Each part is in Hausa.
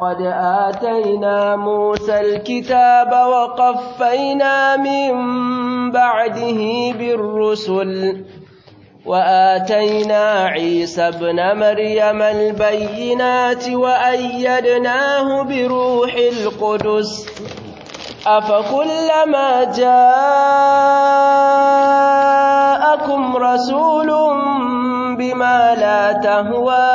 قد آتينا موسى الكتاب وقفينا من بعده بالرسل وآتينا عيسى ابن مريم البينات وأيدناه بروح القدس أفكلما جاءكم رسول بما لا تهوى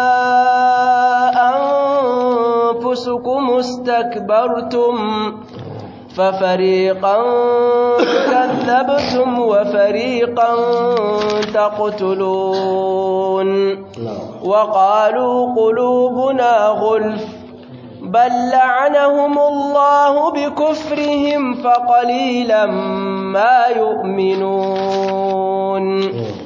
أنفسكم استكبرتم ففريقا كذبتم وفريقا تقتلون وقالوا قلوبنا غلف بل لعنهم الله بكفرهم فقليلا ما يؤمنون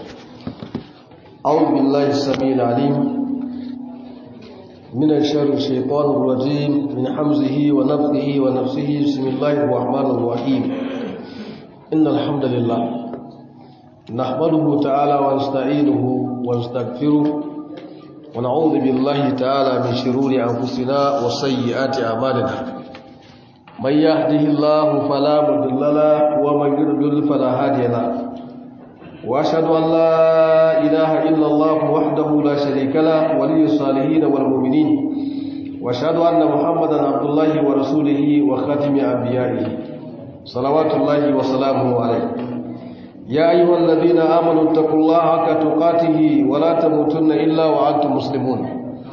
أعوذ بالله السميع العليم من الشر الشيطان الرجيم من حمزه ونفخه ونفسه بسم الله الرحمن الرحيم إن الحمد لله نحمده تعالى ونستعينه ونستغفره ونعوذ بالله تعالى من شرور أنفسنا وسيئات أعمالنا من يهده الله فلا مضل له ومن يضلل فلا هادي له وأشهد أن لا إله إلا الله وحده لا شريك له ولي الصالحين والمؤمنين وأشهد أن محمدا عبد الله ورسوله وخاتم أنبيائه صلوات الله وسلامه عليه يا أيها الذين آمنوا اتقوا الله حق تقاته ولا تموتن إلا وأنتم مسلمون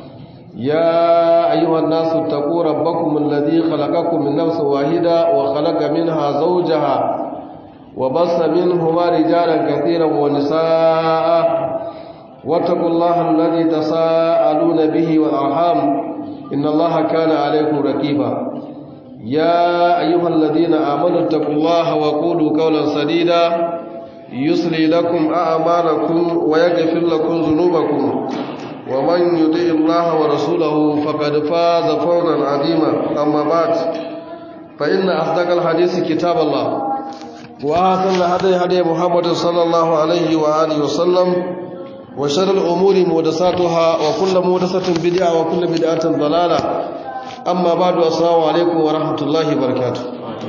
يا أيها الناس اتقوا ربكم الذي خلقكم من نفس واحدة وخلق منها زوجها وبص منهما رجالا كثيرا ونساء واتقوا الله الذي تساءلون به والأرحام إن الله كان عليكم رقيبا يا أيها الذين آمنوا اتقوا الله وقولوا قولا سديدا يصلي لكم أعمالكم ويغفر لكم ذنوبكم ومن يطع الله ورسوله فقد فاز فوزا عظيما أما بعد فإن أصدق الحديث كتاب الله وآثر هدي هدي محمد صلى الله عليه وآله وسلم وشر الأمور مهدساتها وكل مهدسة بدعة وكل بدعة ضلالة أما بعد السلام عليكم ورحمة الله وبركاته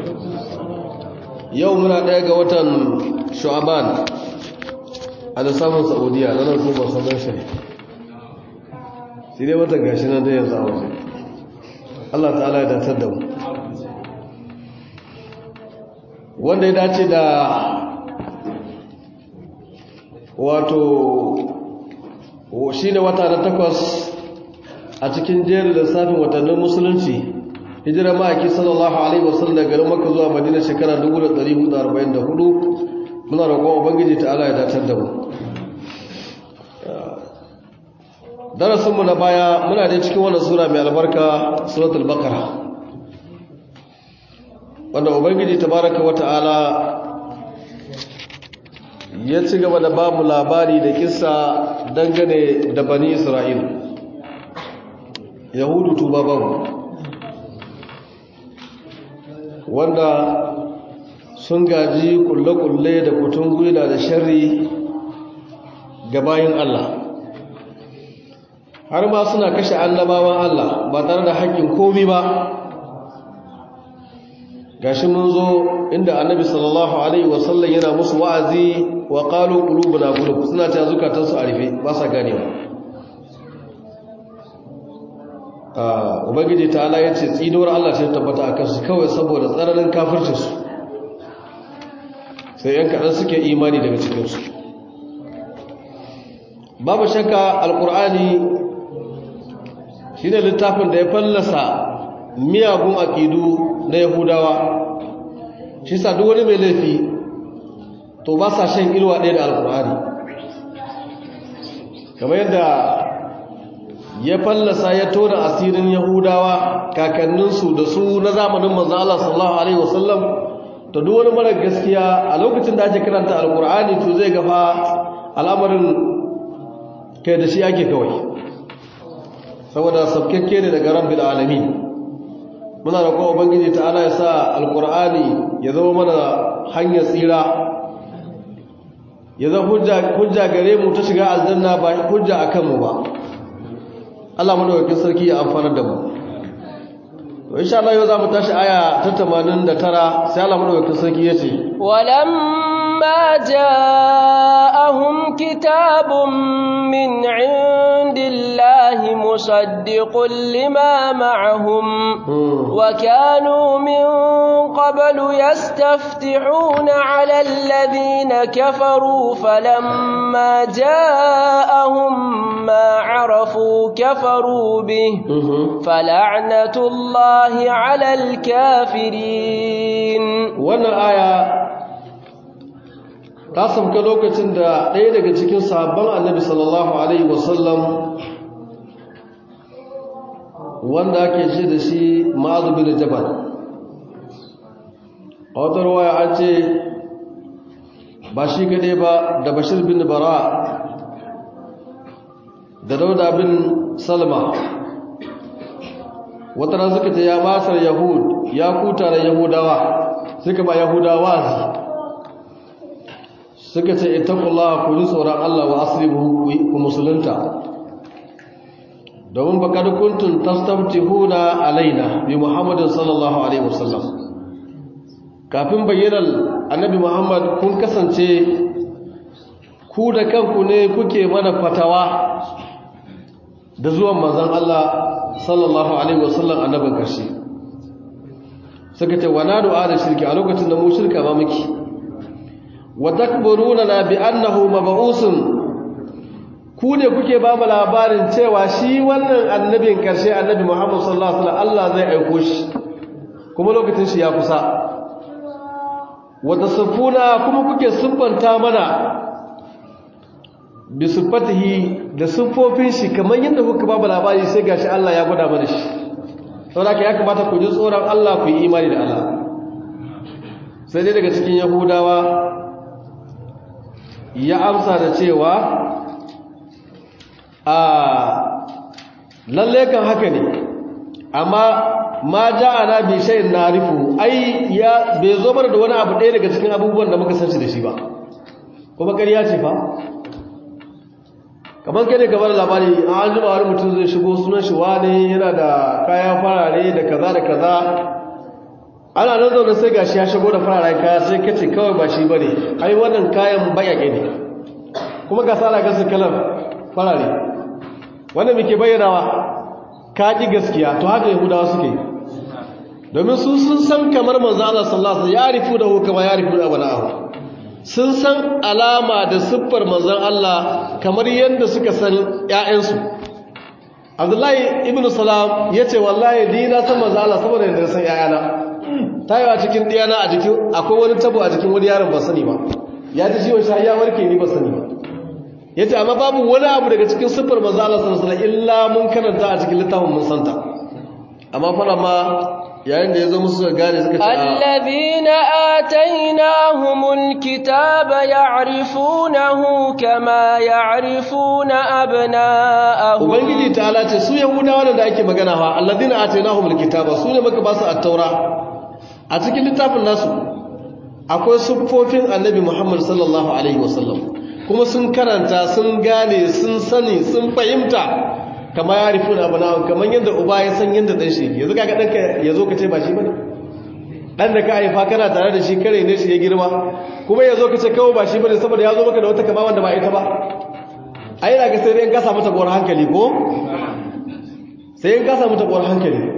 يومنا دايقة وطن شعبان a lissafin saudiya na nan kuma sanar shi shi ne wata gashi nan da yanzu a waje allah ta'ala ya datar da mu wanda ya dace da wato shi ne wata na takwas a cikin jerin lissafin watannin musulunci hijira ma'aiki sallallahu alaihi wasallam daga garin maka zuwa madina shekara 1444 muna roƙon ubangiji ta ala ya datar da mu darasinmu na baya muna da cikin wannan sura mai albarka suratul baqara wanda ubangiji tabaraka wata'ala ya ci gaba da babu labari da kissa dangane da bani isra'il yahudu tuba babu wanda sun gaji kulle-kulle da kutun gwila da sharri ga bayin Allah har ma suna kashe annabawan Allah ba tare da haƙƙin komi ba gashi mun zo inda annabi sallallahu alaihi wasallam yana musu wa'azi wa qalu qulubuna qulub suna ta zukatan su arife ba sa ganewa ah ubangiji ta Allah yace tsinuwar Allah ta tabbata akan su kawai saboda tsananin kafircin su sai yan kadan suke imani daga cikin su babu shakka alqur'ani shine littafin da ya fallasa miyagun aqidu na yahudawa shi sa duk wani mai laifi to ba sa shan ilwa ɗaya da alkur'ani kamar yadda ya fallasa ya tona asirin yahudawa kakanninsu da su na zamanin manzan Allah sallallahu Alaihi wasallam to duk wani mara gaskiya a lokacin da ake karanta alkur'ani to zai gafa al'amarin kai da shi ake kawai saboda sabkakke ne daga rabbil alamin muna roƙon ubangiji ta'ala ya sa alqur'ani ya zama mana hanyar tsira ya zama hujja hujja gare mu ta shiga aljanna ba hujja akan mu ba Allah madaukakin sarki ya amfana da mu to insha Allah yau zamu tashi aya ta 89 sai Allah madaukakin sarki yace walamma ja'ahum kitabun min indillahi musaddiqun lima ma'ahum wa kanu min qablu yastaftihuna 'ala alladhina kafaru falamma ja'ahum ma 'arafu kafaru bih fala'natullahi الله على الكافرين wannan aya ta sauka lokacin da ɗaya daga cikin sahabban annabi sallallahu alaihi wasallam wanda ake ce da shi ma'azu bin jabal a wata ruwaya an ce ba shi gade ba da bashir bin bara da dauda bin salma wata ran suka ce ya basar yahud ya kuta da yahudawa suka ba yahudawa suka ce ittaqullaha ku ji tsoron Allah wa aslimu ku musulunta domin ba kad kuntum tastabtihuna alaina bi muhammadin sallallahu alaihi wasallam kafin bayyanar annabi muhammad kun kasance ku da kanku ne kuke mana fatawa da zuwan manzon Allah sallallahu alaihi wasallam annabin karshe suka ce wana du'a da shirki a lokacin da mu shirka ba miki wa takburuna na bi annahu mab'usun ku ne kuke ba mu labarin cewa shi wannan annabin karshe annabi Muhammad sallallahu alaihi wasallam Allah zai aiko shi kuma lokacin shi ya kusa wa tasfuna kuma kuke siffanta mana bi sifatihi da siffofin shi kamar yadda kuka ba labari sai gashi Allah ya gwada mana shi saboda ya kamata ku ji tsoron Allah ku yi imani da Allah sai dai daga cikin yahudawa ya amsa da cewa a lalle kan haka ne amma ma ja'ana bi shay'in narifu ai ya bai zo mana da wani abu ɗaya daga cikin abubuwan da muka san shi da shi ba kuma ƙarya ce fa kamar kai ne kamar labari an jima wani mutum zai shigo sunan shi wani yana da kaya farare da kaza da kaza ana nan zaune sai gashi ya shigo da fararen kaya sai kace kawai ba shi bane ai wannan kayan bayage ne kuma ga sala gasu kalar farare wannan muke bayyanawa ka ki gaskiya to haka yahudawa suke domin su sun san kamar manzo Allah sallallahu alaihi wasallam ya rifu da hukama ya rifu da abana'ahu sun san alama da siffar manzon Allah kamar yadda suka san ƴaƴansu Abdullahi ibn Salam yace wallahi ni na san manzon Allah saboda yadda san ƴaƴana tayewa cikin diyana a jikin akwai wani tabo a jikin wani yaron ba sani ba ya ji ciwon shi ya warke ni ba sani ba yace amma babu wani abu daga cikin siffar manzon Allah sallallahu alaihi wasallam illa mun karanta a cikin littafin mun santa amma fara ma yayin da ya zo musu gane suka ce alladhina atainahumul kitaba ya'rifunahu kama ya'rifuna abna'ahum ubangiji ta'ala ce su yahudawa da ake magana fa alladhina atainahumul kitaba su ne muka ba su at-taura a cikin littafin nasu akwai siffofin annabi Muhammad sallallahu alaihi wasallam kuma sun karanta sun gane sun sani sun fahimta kama ya rufu na bana kamar yadda uba ya san yadda dan shi yanzu kaga danka yazo ka ce ba shi bane dan da ka haifa kana tare da shi kare ne shi ya girma kuma yazo ka ce kawo ba shi bane saboda yazo maka da wata kama wanda ba ita ba ai ina ga sai dai in ka samu tabuwar hankali ko sai in ka samu tabuwar hankali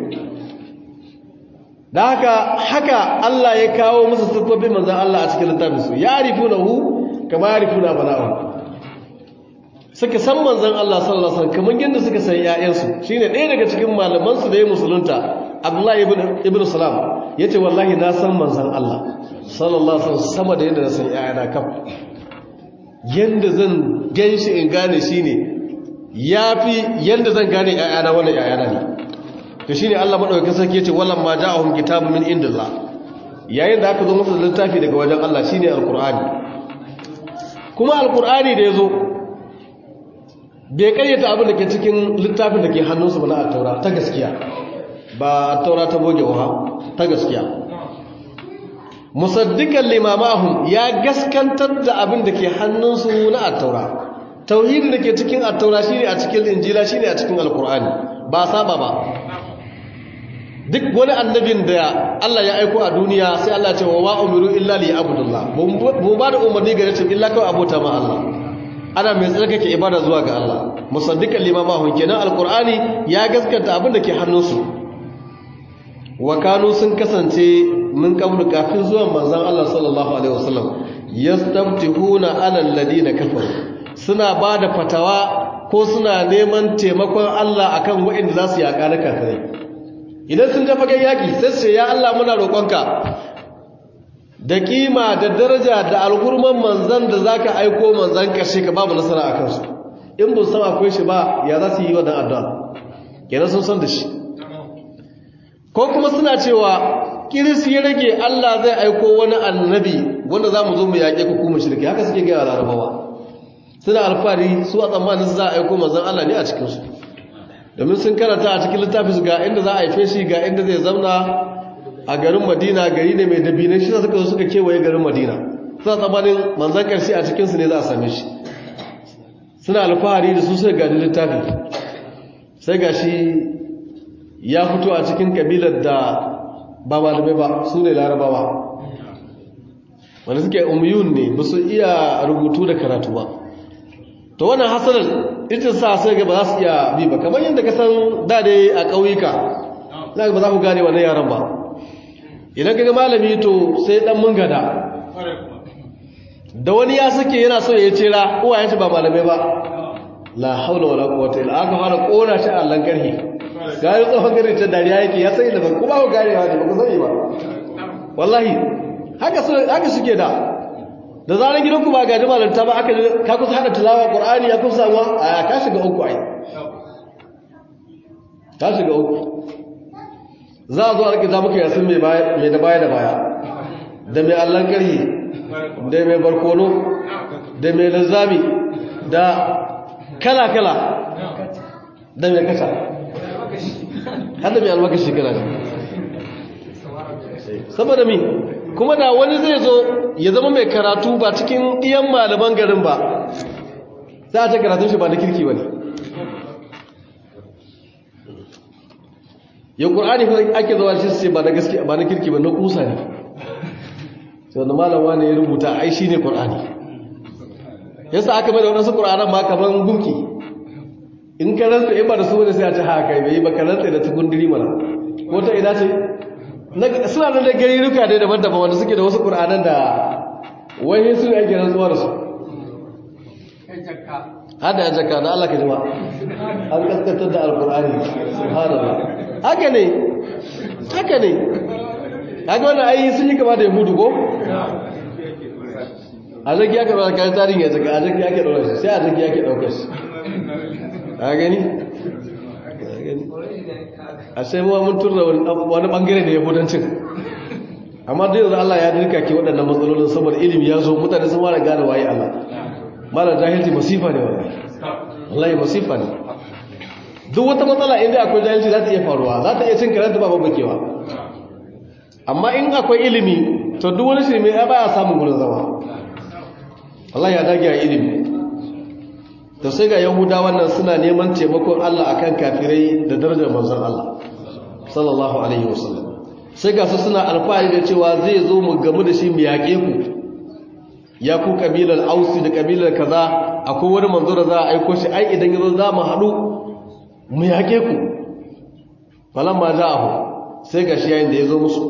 da haka haka Allah ya kawo musu siffofin manzon Allah a cikin littafin su ya rifunahu kama ya rifuna bana'u suka san manzan Allah sallallahu alaihi wasallam kamar yadda suka san ƴaƴansu shine ɗaya daga cikin malaman su da ya musulunta Abdullahi ibn ibn Salam yace wallahi na san manzan Allah sallallahu alaihi wasallam sama da yadda na san ƴaƴana kaf yanda zan ganshi in gane shine yafi yanda zan gane ƴaƴana wannan ƴaƴana ne to shine Allah madaukakin sarki yace wallan ma ja'ahum kitabun min indillah yayin da aka zo musu da littafi daga wajen Allah shine alqur'ani kuma alqur'ani da yazo bai karyata abin da ke cikin littafin da ke hannunsu ba na attaura ta gaskiya ba attaura ta boge wa ta gaskiya musaddiqan limamahum ya gaskantar da abin da ke hannunsu na attaura tauhidin da ke cikin attaura shine a cikin injila shine a cikin alqur'ani ba saba ba duk wani annabin da Allah ya aiko a duniya sai Allah ce wa ma umiru illa li abudullah mu ba da umarni ga rashin illa kawai abota ma Allah ana mai tsarkake ibada zuwa ga Allah musaddiqan limama hun kenan alqur'ani ya gaskata abin da ke hannunsu wa kanu sun kasance min qablu kafin zuwan manzon Allah sallallahu alaihi wasallam yastaftihuna ala alladina kafaru suna bada fatawa ko suna neman taimakon Allah akan waɗanda za su yaƙa na kafirai idan sun tafi fagen yaƙi sai su ya Allah muna roƙonka da kima da daraja da algurman manzan da zaka aiko manzan ƙarshe ka babu nasara a kansu in ba san akwai shi ba ya za su yi wannan addu'a kenan sun san da shi ko kuma suna cewa kiris ya rage Allah zai aiko wani annabi wanda za mu zo mu yaƙe ku kuma shirki haka suke gaya larabawa suna alfahari su a tsammanin za a aiko manzan Allah ne a cikinsu domin sun karanta a cikin littafis ga inda za a haife shi ga inda zai zauna a garin madina gari ne mai dabinan shi suka zo suka kewaye garin madina suna tsammanin manzan karshe a cikinsu ne za a same shi suna alfahari da su sai gani littafi sai ga shi ya fito a cikin kabilar da ba malamai ba su ne larabawa wanda suke umyun ne ba su iya rubutu da karatu ba to wannan hasalar ita sa sai ga ba za su iya bi ba kamar yadda ka san da dai a ƙauyuka za ba za ku gane wannan yaran ba idan kaga malami to sai dan mun gada da wani ya sake yana so ya cira uwayen shi ba malamai ba la haula wala quwwata illa aka fara kona shi a Allah karhi gari tsohon gari ta dariya yake ya sai da ba kuma ku gane ba ba ku sani ba wallahi haka haka suke da da zarar gidanku ba gaji malanta ba aka ka kusa hada tilawa qur'ani ya kusa samuwa a ka shiga uku ai ka shiga uku za a zo a rikita muka yasin mai da baya da baya da mai allon karhi da mai barkono da mai linzami da kala-kala da mai kasa hada mai almakashi kala saboda mi kuma da wani zai zo ya zama mai karatu ba cikin iyan malaman garin ba za a ce karatun shi ba na kirki ba ne yau ƙur'ani kuma ake zawa shi sai ba na gaske ba na kirki ba na kusa ne sai wanda malama ne ya rubuta ai shi ne ƙur'ani yasa aka mai da waɗansu ƙur'anan ma kamar gunki in ka rantsa in ba da su wani sai a ce haka bai yi ba ka rantsa da tukun diri mana ko ta ina ce suna nan da gari ruka dai daban-daban wanda suke da wasu ƙur'anan da wani su ne ake rantsuwa da su hada ya jaka da Allah ka jima an kaskantar da alƙur'ani subhanallah haka ne haka ne haka wannan ayi sun yi kama da yahudu ko a zaki ya kama kayan tarihin ya zaka a zaki ya ke ɗaukar shi sai a zaki ya ke ɗaukar shi a gani a sai muwa mun turra wani bangare da yahudancin amma duk yanzu Allah ya dirka ke waɗannan matsalolin saboda ilimi ya zo mutane sun fara gane waye Allah malar jahilci masifa ne wallahi wallahi masifa ne duk wata matsala inda akwai jahilci za ta iya faruwa za ta iya cin karanta ba babakewa amma in akwai ilimi to duk wani shirme ya baya samun gudun zama Allah ya dage a ilimi to sai ga yahuda wannan suna neman taimakon Allah akan kafirai da darajar manzon Allah sallallahu alaihi wasallam sai ga su suna alfahari da cewa zai zo mu gamu da shi mu yaƙe ku ya ku kabilar ausi da kabilar kaza akwai wani manzo da za a aiko shi ai idan yazo za mu haɗu mu yaƙe ku falan ma ja'ahu sai ga shi yayin da ya zo musu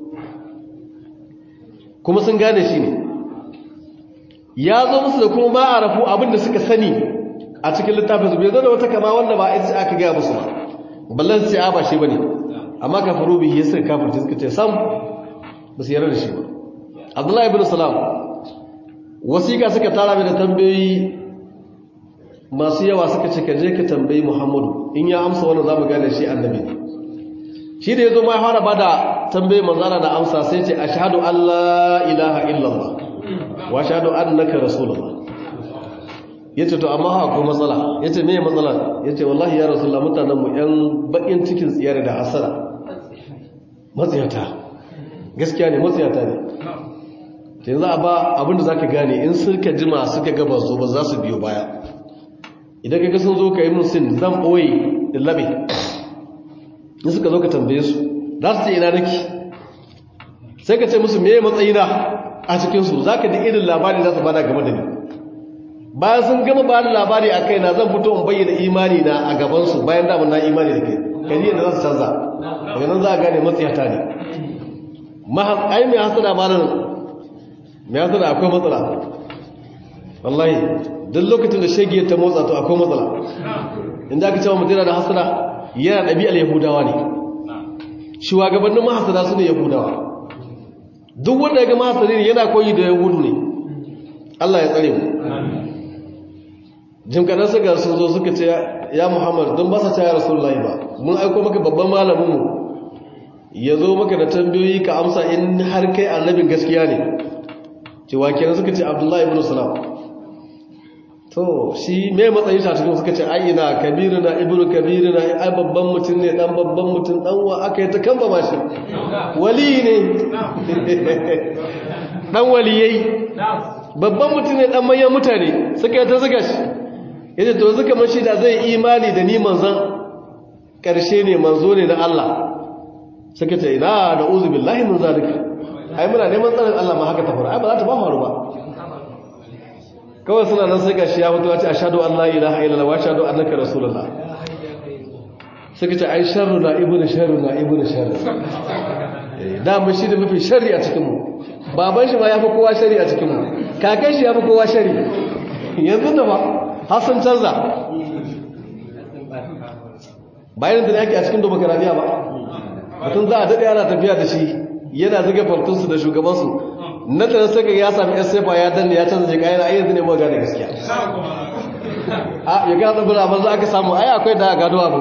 kuma sun gane shi ne ya zo musu da kuma ba a rafu abinda suka sani a cikin littafin su bai zo da wata kama wanda ba ita aka gaya musu ba ballan sai a ba shi bane amma kafaru bihi yasir kafirci suka ce sam ba su yarda da shi ba abdullahi ibn salam wasiƙa suka tara mai da tambayoyi masu yawa suka ce ka je ka tambayi muhammadu in ya amsa wannan za mu gane shi annabi shi da ya zo ma fara ba da tambayi manzana da amsa sai ce ashhadu an la ilaha illallah wa ashhadu annaka rasulullah yace to amma ha ko matsala yace me matsala yace wallahi ya rasulullah mutanen mu yan bakin cikin tsiyar da hasara matsiyata gaskiya ne matsiyata ne yanzu a ba abinda zaka gane in suka jima suka gaba zo ba za su biyo baya idan ka sun zo ka yi mun sin zan ɓoye da labe in suka zo ka tambaye su za su ce ina nake sai ka ce musu me matsayina a cikinsu za ka ji irin labari za su bada game da ni bayan sun gama ba da labari a kai na zan fito in bayyana imani na a gabansu bayan damar na imani da kai kaji yadda za su canza daga nan za a gane matsayata ne ai mai hasada ba nan mai hasada akwai matsala wallahi duk lokacin da shege ta motsa to akwai matsala inda aka cewa mutum da hasada yana ɗabi'ar yahudawa ne shugabannin mahasada su ne yahudawa duk wanda ya ga mahasadi yana koyi da yahudu ne Allah ya tsare mu jim kadan suka sun zo suka ce ya Muhammad don ba sa ce ya Rasulullahi ba mun aiko maka babban malamin mu ya zo maka da tambayoyi ka amsa in har kai annabin gaskiya ne cewa kenan suka ce Abdullahi ibn Salam to shi mai matsayin shi a cikin suka ce ai ina kabiruna ibnu kabiruna ai babban mutum ne dan babban mutum dan wa aka yi ta kamba ma shi wali ne dan waliyai babban mutum ne dan manyan mutane suka yi ta zuga shi yace to zuka mashi da zai imani da ni manzon karshe ne manzo ne na Allah suka ce ina da uzu billahi min zalika ai muna neman tsarin Allah ma haka ta faru ai ba za ta ba faru ba kawai suna nan sai gashi ya fito ya ce ashhadu an la ilaha illallah wa ashhadu annaka rasulullah suka ce ai sharru na ibnu sharru na ibnu sharru da mu shi da mafi sharri a cikin mu baban shi ma yafi kowa sharri a cikin mu kakan shi yafi kowa sharri yanzu da ba har sun canza bayan da yake a cikin demokradiya ba mutum za a daɗe ana tafiya da shi yana zuga fartunsu da shugabansu na tana saka ya sami yan sefa ya danne ya canza jika yana ayyar zane mawa gane gaskiya a ya gana tsibira amma za aka samu ai akwai da gado abu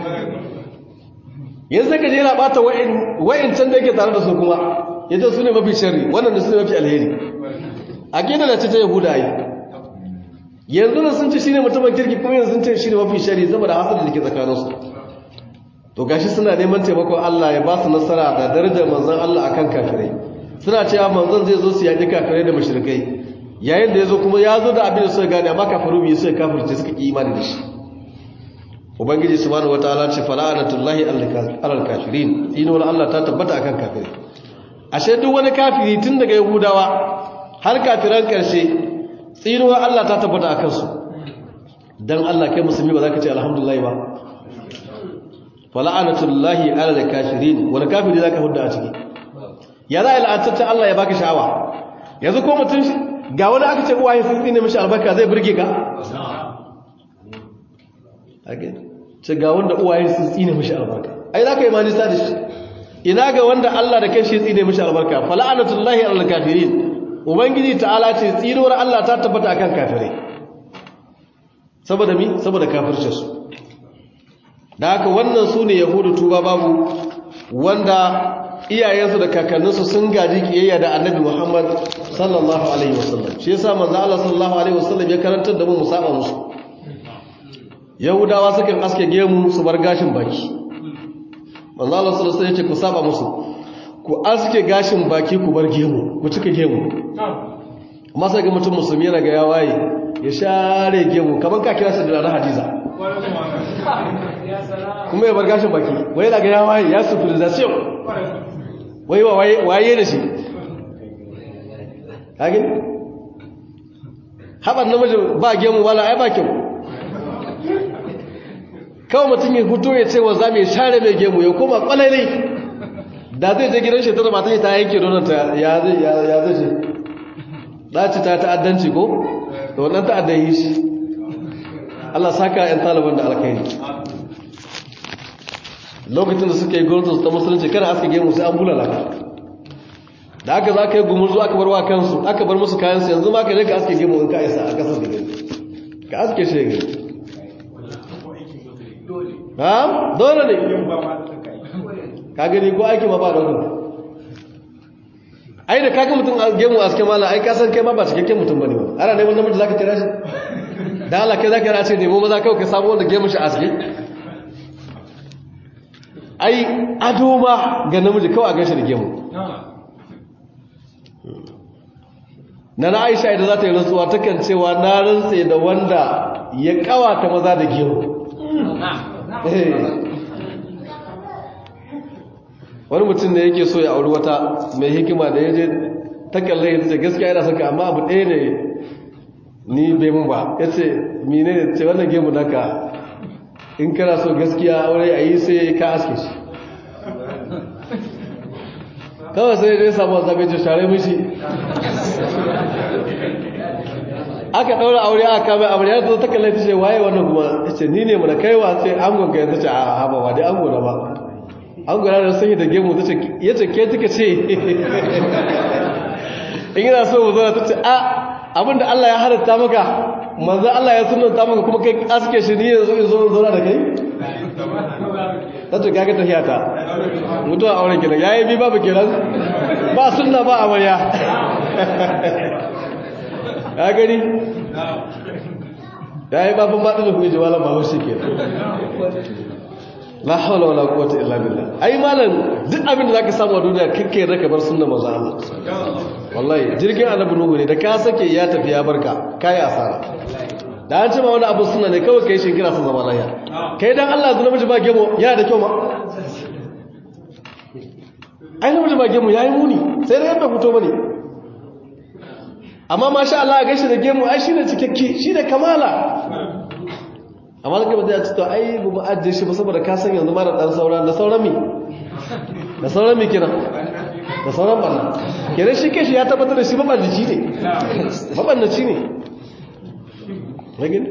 yanzu saka je yana bata wa'in can da yake tare da su kuma ya ce su ne mafi shari wannan da su ne mafi alheri a gina da ce ta yahuda ai yanzu da sun ce shi ne mutumin kirki kuma yanzu sun ce shi ne mafi shari zama da hasar da ke tsakaninsu to gashi suna neman taimakon Allah ya ba su nasara da darajar manzon Allah akan kafirai suna cewa manzon zai zo su yaƙi kafirai da mashirkai yayin da ya zo kuma ya zo da abin da suka gane amma kafiru biyu suka kafirce suka ƙi imani da shi ubangiji subhanahu wataala ce fala'anatullahi alal kafirin tsinuwar Allah ta tabbata akan kafirai ashe duk wani kafiri tun daga yahudawa har kafiran karshe tsinuwar Allah ta tabbata akan su dan Allah kai musulmi ba za ka ce alhamdulillah ba fala'anatullahi alal kafirin wani kafiri za ka hudda a ciki ya za a yi la'antaccen Allah ya baka sha'awa yanzu ko mutum ga wani aka ce uwaye sun tsine mashi albarka zai burge ka ce ga wanda uwaye sun tsine mashi albarka ai za ka yi manista da shi ina ga wanda Allah da kai shi tsine mashi albarka fala'anatullahi alal kafirin ubangiji ta'ala ce tsinuwar Allah ta tabbata akan kafirai saboda mi saboda kafirce su da haka wannan su ne yahudu tuba babu wanda iyayensu da kakanninsu sun gaji kiyayya da annabi Muhammad sallallahu alaihi wasallam shi yasa manzo Allah sallallahu alaihi wasallam ya karantar da mu mu saba musu Yahudawa sukan aske gemu su bar gashin baki manzo Allah sallallahu alaihi wasallam ya ce ku saba musu ku aske gashin baki ku bar gemu ku cika gemu amma sai ga mutum musulmi yana ga ya waye ya share gemu kaman ka kira shi da ranar hadiza kuma ya bar gashin baki wai yana ga ya waye ya civilization wai waye da shi kage haɓar namiji ba gemu wala ai ba kyau kawai mutum ya fito ya ce wa za mai share mai gemu ya koma kwalailai da zai je gidan shekaru mata ta yanke donanta ya zai ce ɗaci ta ta'addanci ko da wannan ta'addan yi shi Allah saka 'yan taliban da alkhairi lokacin da suka yi gwamnatin ta musulunci kada aska gemu sai an bulala ka da aka za ka yi gumurzu aka bar wa kansu aka bar musu kayansu yanzu ma ka je ka aske gemu in ka isa a kasar da gani ka aske shi gani ha dole ne ka gani ko aiki ma ba ɗaukar ai da kaga mutum a gemu a aske mala ai kasan kai ma ba cikakken mutum ba ne ba ana neman namiji za ka kira shi da Allah kai za ka kira ce nemo maza kawai ka samu wanda gemu shi a aske ai ado ma ga namiji kawai a gashi da gemu na na aisha idan za ta yi rantsuwa takan cewa na rantse da wanda ya kawata maza da gemu wani mutum ne yake so ya auri wata mai hikima da ya je ta kalle ya ce gaskiya yana saka amma abu ɗaya ne ni bai mun ba ya ce mine ne ce wannan gemu naka in kana so gaskiya aure a yi sai ka aske shi kawai sai dai samu zaɓe ce share mishi aka ɗaura aure aka kama aure ya zo ta kalle ta ce waye wannan kuma ya ce ni ne mana kaiwa ce an gonga ya ce a haba ba dai an gona ba an gona da sanyi da gemu ta ce ya ce ke tuka ce in yana so mu zo ta ce a abinda Allah ya halatta maka manzo Allah ya sunanta maka kuma kai aske shi ni yanzu in zo zauna da kai ta ce kaga tafiya ta mutuwa auren kenan yayi bi babu kenan ba sunna ba amarya ya gani yayi babban baɗin da kuke jawalan ba wasu kenan la hawla wala quwwata illa billah ai malam duk abin da zaka samu a duniya kake raka bar sunnar manzo Allah wallahi jirgin annabi nuhu ne da ka sake ya tafi ya barka kai asara da an ce ma wani abu sunna ne kawai kai shinkira sun zama lafiya kai dan Allah zuwa miji ba gemo yana da kyau ma ai namiji ba gemu yayi muni sai da yadda fito bane amma masha Allah a gaishe da gemu ai shine cikakke shine kamala amma da gaba zai ce to ai bu ajiye shi ba saboda ka san yanzu mara dan sauran da sauran mi da sauran mi kina da sauran banna kenan shi kai shi ya tabbatar da shi mabannaci ne mabannaci ne ragin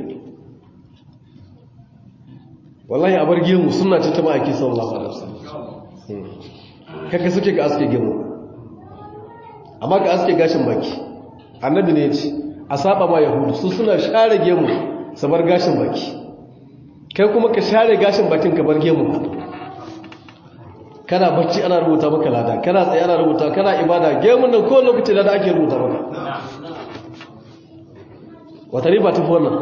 wallahi a bar gemu suna ce ta ma'aiki sallallahu alaihi wasallam kaka suke ka aske gemu amma ka aske gashin baki annabi ne ce a saba ma yahudu su suna share gemu su bar gashin baki kai kuma ka share gashin bakin ka bar gemu kana bacci ana rubuta maka lada kana tsaye ana rubuta kana ibada gemun nan ko lokaci lada ake rubuta maka wata riba ta fi wannan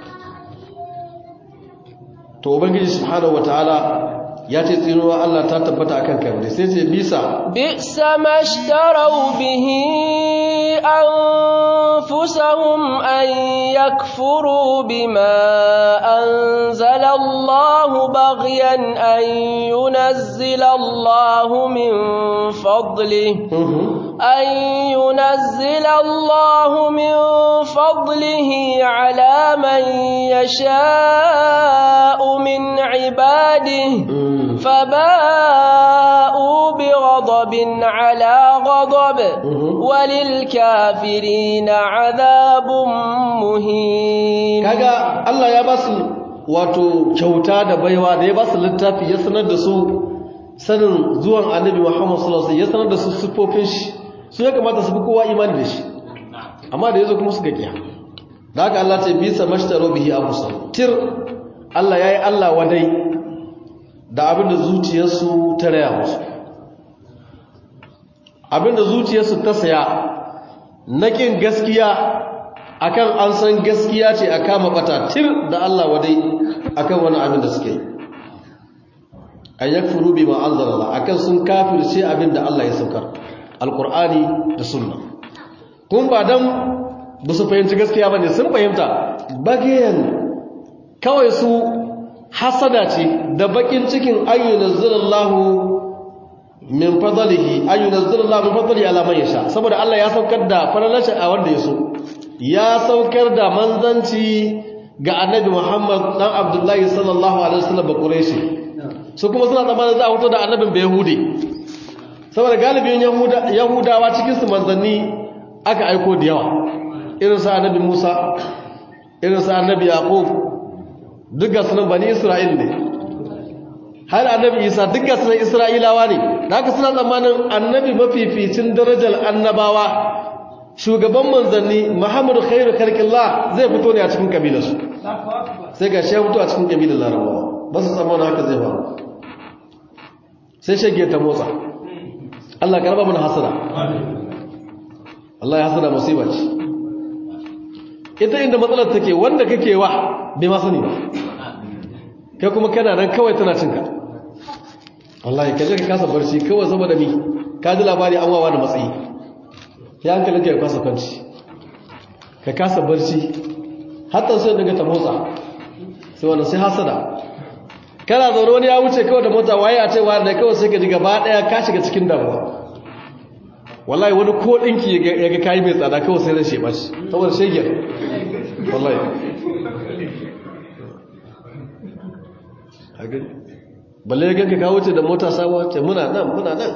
to ubangiji subhanahu wataala ya ce tsinuwa Allah ta tabbata akan kai sai ce bisa bisa mashtarau bihi anfusahum an yakfuru bima anzala Allah baghyan an yunazzila Allah min fadlihi أن ينزل الله من فضله على من يشاء من عباده فباءوا بغضب على غضب وللكافرين عذاب مهين kaga Allah ya basu wato kyauta da baiwa da ya basu littafi ya sanar da su sanin zuwan annabi Muhammad sallallahu alaihi wasallam ya sanar da su sifofin shi su ya kamata su fi kowa imani da shi amma da yazo kuma suka kiya da haka Allah ce bisa mashtaro bihi abusa tir Allah yayi Allah wadai da abinda zuciyarsu ta raya musu abinda zuciyarsu ta saya nakin gaskiya akan an san gaskiya ce a kama bata tir da Allah wadai akan wani abin da suke yi an yakfuru bima anzalalla akan sun kafirce abinda Allah ya saukar alqur'ani da sunna kun ba dan ba su fahimci gaskiya bane sun fahimta bagayen kawai su hasada ce da bakin cikin ayyunazzalallahu min fadlihi ayyunazzalallahu min fadlihi ala man yasha saboda Allah ya saukar da faralashi a wanda ya so ya saukar da manzanci ga annabi Muhammad dan Abdullahi sallallahu alaihi wasallam ba Quraishi su kuma suna tsammanin za a fito da annabin bai yahudi saboda galibin yahudawa cikinsu manzanni aka aiko da yawa irin sa annabi musa irin sa annabi yaqub duk sunan bani isra'il ne har annabi isa duk sunan isra'ilawa ne da haka suna tsammanin annabi mafificin darajar annabawa shugaban manzanni muhammadu khairu karkillah zai fito ne a cikin kabilarsu sai ga shi ya fito a cikin kabilar larabawa ba su tsammanin haka zai faru sai shage ta motsa Allah karba mana hasada Allah ya hasada musiba ce ita inda matsalar take wanda kake wa bai ma sani ba kai kuma kana nan kawai tana cinka wallahi ka je ka kasa barci kawai saboda mi ka ji labari an wawa da matsayi ya hankalin ka ya kasa kwanci ka kasa barci hatta sai daga ta motsa sai wannan sai hasada kana zaune wani ya wuce kawai da mota waye a cewa da kawai sai ka ji gaba daya ka shiga cikin damuwa wallahi wani ko dinki ya ga kayi mai tsada kawai sai zai sheba shi saboda shege wallahi balle ya ganka ka wuce da mota sabuwa ce muna nan muna nan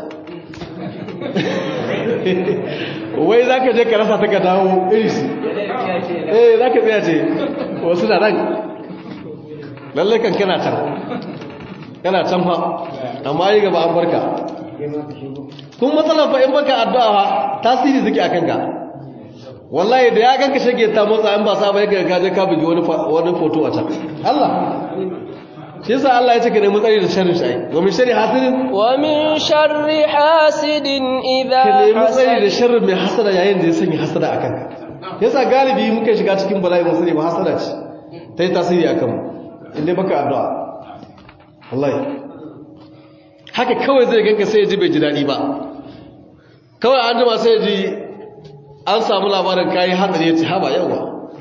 wai za ka je ka rasa ta ka dawo irisi eh za ka tsaya ce wasu da nan lallai kan kana can kana can fa amma yi gaba an barka kun matsalar fa in baka addu'a fa tasiri suke a kanka wallahi da ya ganka shage ta motsa in ba sa ba ya ga je ka bugi wani wani foto a can Allah shi yasa Allah ya ce ka nemi tsari da sharrin shi wa min sharri hasidin wa min sharri hasidin idha ka nemi tsari da sharrin mai hasada yayin da ya sanya hasada akan ka yasa galibi muka shiga cikin bala'i mun sani ba hasada ce ta yi tasiri akan mu inda baka addu'a wallahi haka kawai zai ganka sai ya ji bai ji daɗi ba kawai an jima sai ya ji an samu labarin kayi hatsari ya ce haba yawa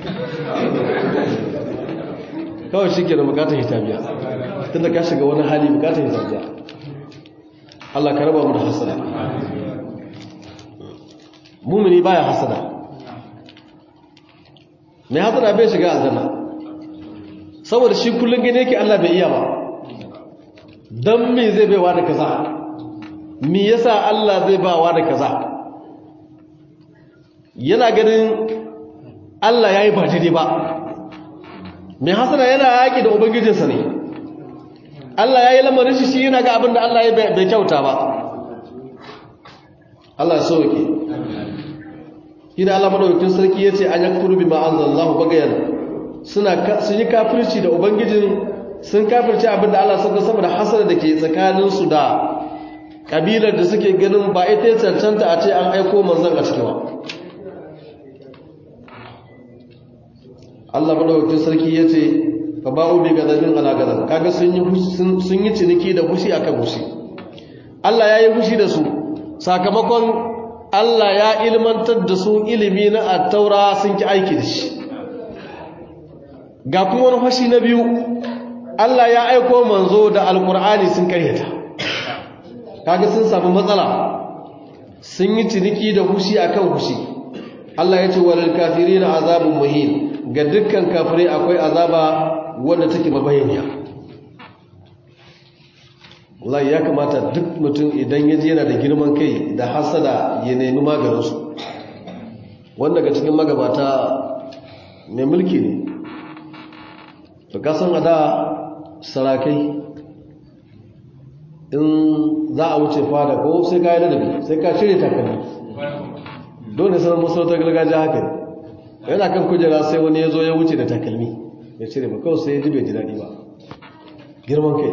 kawai shi ke da bukatar hitabiya tun da ka shiga wani hali bukatar hitabiya Allah ka raba mu da hasada mumini baya hasada mai hasada bai shiga aljanna saboda shi kullum gane yake Allah bai iya ba don me zai baiwa da kaza me yasa Allah zai bawa da kaza yana ganin Allah ya yi ba daidai ba mai hasana yana yaƙi da ubangijinsa ne Allah ya yi lamarin shi shi yana ga abin da Allah ya bai kyauta ba Allah so yake ina Allah madaukakin sarki yace an yakfuru bima anzalallahu bagayan suna sun yi kafirci da ubangijin sun kafirci abin da Allah saka saboda hasara da ke tsakanin su da kabilar da suke ganin ba ita ya cancanta a ce an aiko manzon a cikin Allah madaukakin sarki yace fa ba'u bi gadabin ala gadab kaga sun yi sun yi ciniki da fushi akan fushi Allah ya yi fushi da su sakamakon Allah ya ilmantar da su ilimi na attaura sun ki aiki da shi ga kuma wani fashi na biyu Allah ya aiko manzo da alkur'ani sun karyata kaga sun samu matsala sun yi ciniki da fushi akan fushi Allah ya ce walil kafirin azabun muhin ga dukkan kafirai akwai azaba wanda take mabayaniya wallahi ya kamata duk mutum idan ya je yana da girman kai da hasada ya nemi maganinsu wanda ga cikin magabata mai mulki ne to kasan a da sarakai in za a wuce fada ko sai ka yi ladabi sai ka shirya takalmi dole sanar masarautar gargajiya haka ne yana kan kujera sai wani ya zo ya wuce da takalmi ya cire ba kawai sai ya ji bai ji daɗi ba girman kai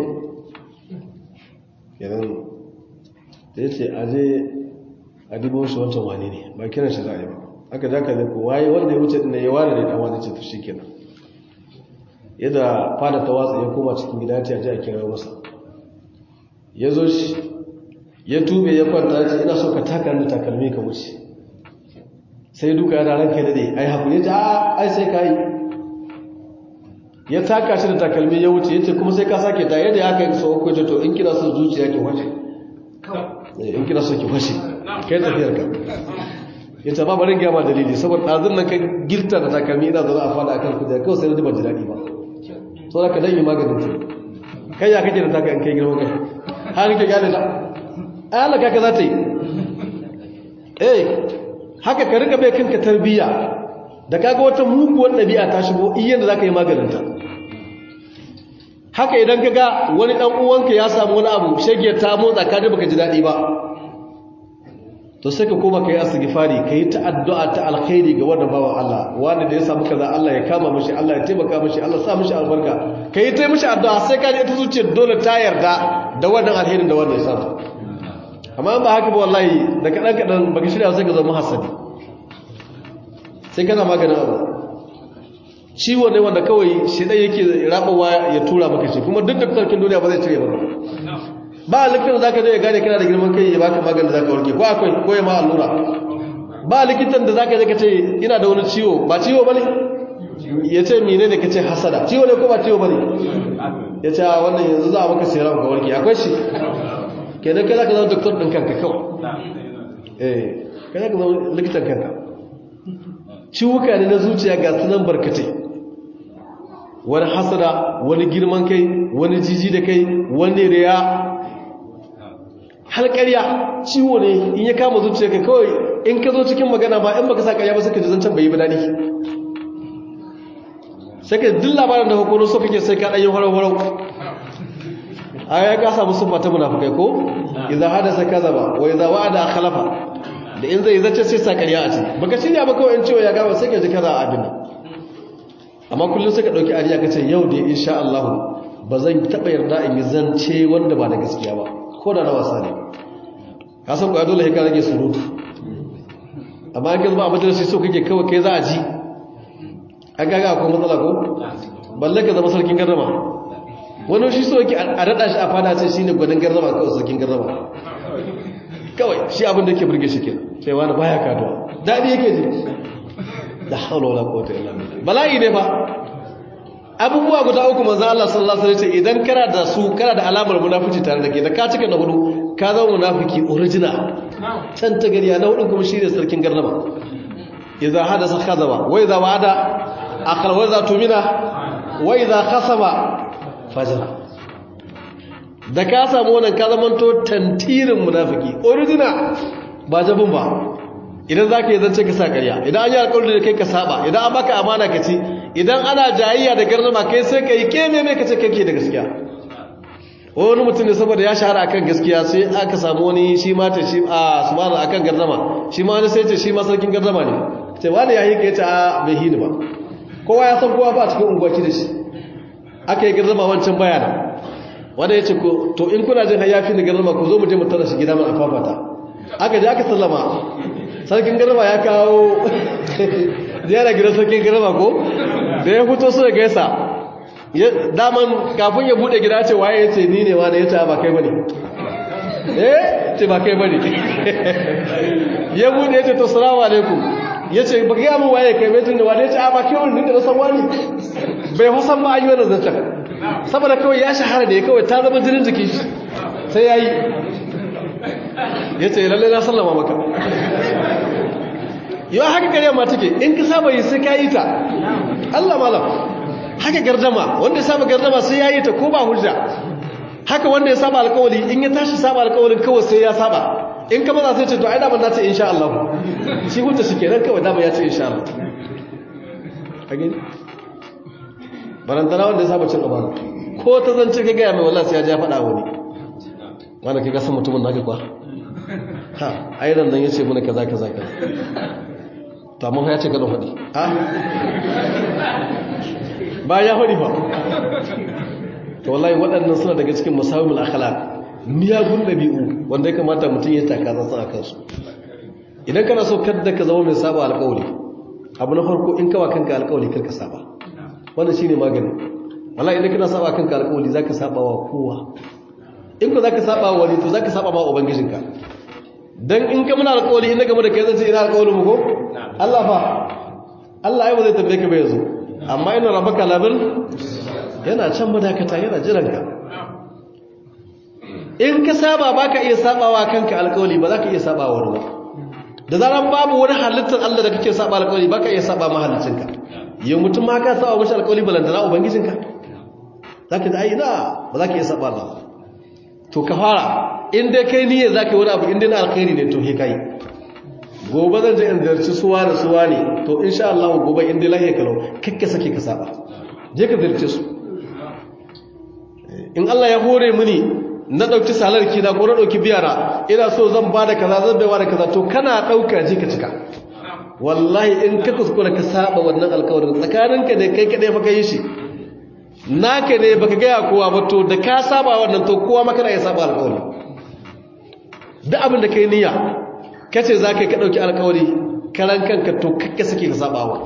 yanzu da ya ce aje a dibo shi wancan wani ne ba kiran shi za a yi ba aka ja ka ko waye wanda ya wuce ɗin ya ware da ɗan wani ce to shi kenan yadda fada ta watsa ya koma cikin gida ta yaji a kira masa ya zo shi ya tube ya kwanta ya ce ina so ka taka da takalmi ka wuce sai duka ya daren kai daɗe ai haku ya ce a ai sai ka yi ya taka shi da takalmi ya wuce ya ce kuma sai ka sake ta yadda ya kai so uku ce to in kina son zuciya ki waje in kina son ki washe kai tafiyar ka ya ce ba bari gama dalili saboda ɗazun nan ka girta da takalmi ina zaune a fada akan kujera kawai sai na ji ban ji daɗi ba so da ka dan yi maganin ta kai ya kake da taka in kai girman kai har kake gane ta ai Allah kaka za ta yi eh haka ka rika bai kanka tarbiyya da kaga wata muguwar ɗabi'a ta shigo iyan da zaka yi maganin ta haka idan kaga wani dan uwanka ya samu wani abu shege ta motsa ka ji baka ji daɗi ba to sai ka koma kai astighfari kai ta addu'a ta alkhairi ga wannan bawan Allah wanda da ya samu kaza Allah ya kama mishi Allah ya taimaka mishi Allah sa mishi albarka kai ta mishi addu'a sai ka ji ita zuciyar dole ta yarda da wannan alherin da wanda ya samu amma ba haka ba wallahi da kadan kadan baka shirya sai ka zama hasadi sai kana maganin abu ciwo ne wanda kawai shi dai yake rabawa ya tura maka shi kuma duk da sarkin duniya ba zai cire maka ba likitan zaka je ya gane kana da girman kai ya baka maganin da zaka warke ko akwai ko ya ma allura ba likitan da zaka je ka ce ina da wani ciwo ba ciwo bane ya ce mine ne ka ce hasada ciwo ne ko ba ciwo ba ne ya ce a wannan yanzu za a maka siram ka warke akwai shi kenan kai za ka zama doktor ɗin kanka kawai eh kai za ka zama likitan kanka ciwuka ne na zuciya ga sunan barkatai wani hasada wani girman kai wani jiji da kai wani riya har ƙarya ciwo ne in ya kama zuciya ka kawai in ka zo cikin magana ma in baka sa ƙarya ba suka ji zancen bai yi ba daɗi sai ka duk labarin da hukunan so kake sai ka ɗanyi warau-warau a ya ka samu sufa ta munafukai ko idan hadasa kaza ba wa idan wa'ada a khalafa da in zai zace sai sa ƙarya a ce baka shirya ba kawai in ciwo ya gama sai ka ji kaza a abin nan amma kullum sai ka ɗauki ariya ka ce yau da insha Allah ba zan taɓa yarda in yi zance wanda ba da gaskiya ba ko da na wasa ne ka san kuwa dole ka rage surutu amma an gaza ba a majalisi so kake kawai kai za a ji an gaga akwai matsala ko balle ka zama sarkin garrama wani shi so yake a daɗa shi a fada ce shi ne gwanin garrama kawai sarkin garrama kawai shi abin da ke burge shi kenan sai wani baya kaduwa daɗi yake ji da haula wala quwwata illa billah bala'i ne fa abubuwa guda uku manzo Allah sallallahu alaihi wasallam idan kana da su kana da alamar munafici tare da ke da ka cika na hudu ka zama munafiki original can ta gariya na hudu kuma shine sarkin garnama idza hadasa khazaba wa idza wa'ada akhar wa idza tumina wa idza khasama fajra da ka samu wannan ka zamanto tantirin munafiki original ba jabin ba idan za ka yi zance ka sa ƙarya idan an yi alƙawarin da kai ka saba idan an baka amana ka ci idan ana jayayya da garnama kai sai ka yi keme mai ka ce kake da gaskiya wani mutum ne saboda ya shahara akan gaskiya sai aka samu wani shi ma ta shi a su ma akan garnama shi ma wani sai ce shi ma sarkin garnama ne ce wani ya yi ka yace a bai hini ba kowa ya san kowa ba cikin unguwaci da shi aka yi garnama wancan bayana wanda ya ce to in kuna jin hayafi da garnama ku zo mu je mu tara shi gida mai afafata aka je aka sallama sarkin garba ya kawo ziyara gidan sarkin garba ko da ya fito so ya gaisa daman kafin ya bude gida ce waye ya ce ni ne wani ya ce ba kai bane eh ce ba kai bane ya bude ya ce to salamu alaikum ya ce ba gaya mun waye kai mai tun da wani ya ce a ba kai wani da san wani bai husan ba an yi wani zancen saboda kawai ya shahara da ya kawai ta zama jinin jikin shi sai ya yi ya ce lalle na sallama maka yau haka kare ma take in ka saba yi sai ka yi ta Allah malam haka gardama wanda ya saba gardama sai ya yi ta ko ba hujja haka wanda ya saba alkawali in ya tashi saba alkawalin kawai sai ya saba in ka maza sai ce to ai daman na ce insha Allah shi hujja shi kenan kawai dama ya ce insha Allah a gani barantana wanda ya saba cin amana ko ta zance ka gaya mai wallahi sai ya ja faɗa wani wanda ka gasa mutumin naka kwa ha airan nan ya ce muna kaza kaza kaza to amma ya ce kada faɗi ha ba ya faɗi ba to wallahi waɗannan suna daga cikin musawimul akhlaq miyagun ɗabi'u wanda ya kamata mutum ya taka zan a kansu idan kana so kadda ka zama mai saba alƙawari abu na farko in kawa kanka alƙawari karka saba wannan shine magani wallahi idan kana saba kanka alƙawari zaka saba wa kowa in ku zaka saba wa wani to zaka saba ma ubangijinka dan in ka muna alƙawari in game da kai zan ce ina alƙawarin mu ko Allah fa Allah ai ba zai tambaye ka ba yanzu amma ina rabaka labil yana can madakata yana jiran ka in ka saba baka iya sabawa kanka alƙawari ba za ka iya saba wa wani ba da zaran babu wani halittar Allah da kake saba alƙawari baka iya saba mahallicinka yau mutum ma ka saba mashi alƙawari balantana ubangijinka zaka ji ai ina ba za ka iya saba Allah to ka fara in dai kai niyyar za ka yi wani abu in dai na alkhairi ne to he kai gobe zan je in zarci suwa da suwa ne to insha Allah gobe in dai lahiya kalau kakka sake ka saba je ka zarce su in Allah ya hore mini na dauki salar ki na ko na dauki biyara ina so zan bada kaza zan baiwa da kaza to kana dauka je ka cika wallahi in ka kuskura ka saba wannan alkawarin tsakaninka da kai kadai fa kai shi naka ne baka gaya kowa ba to da ka saba wannan to kowa maka ya saba alƙawari duk abin da kai niyya kace za ka ɗauki alƙawari karan kanka to kakka suke ka saba wa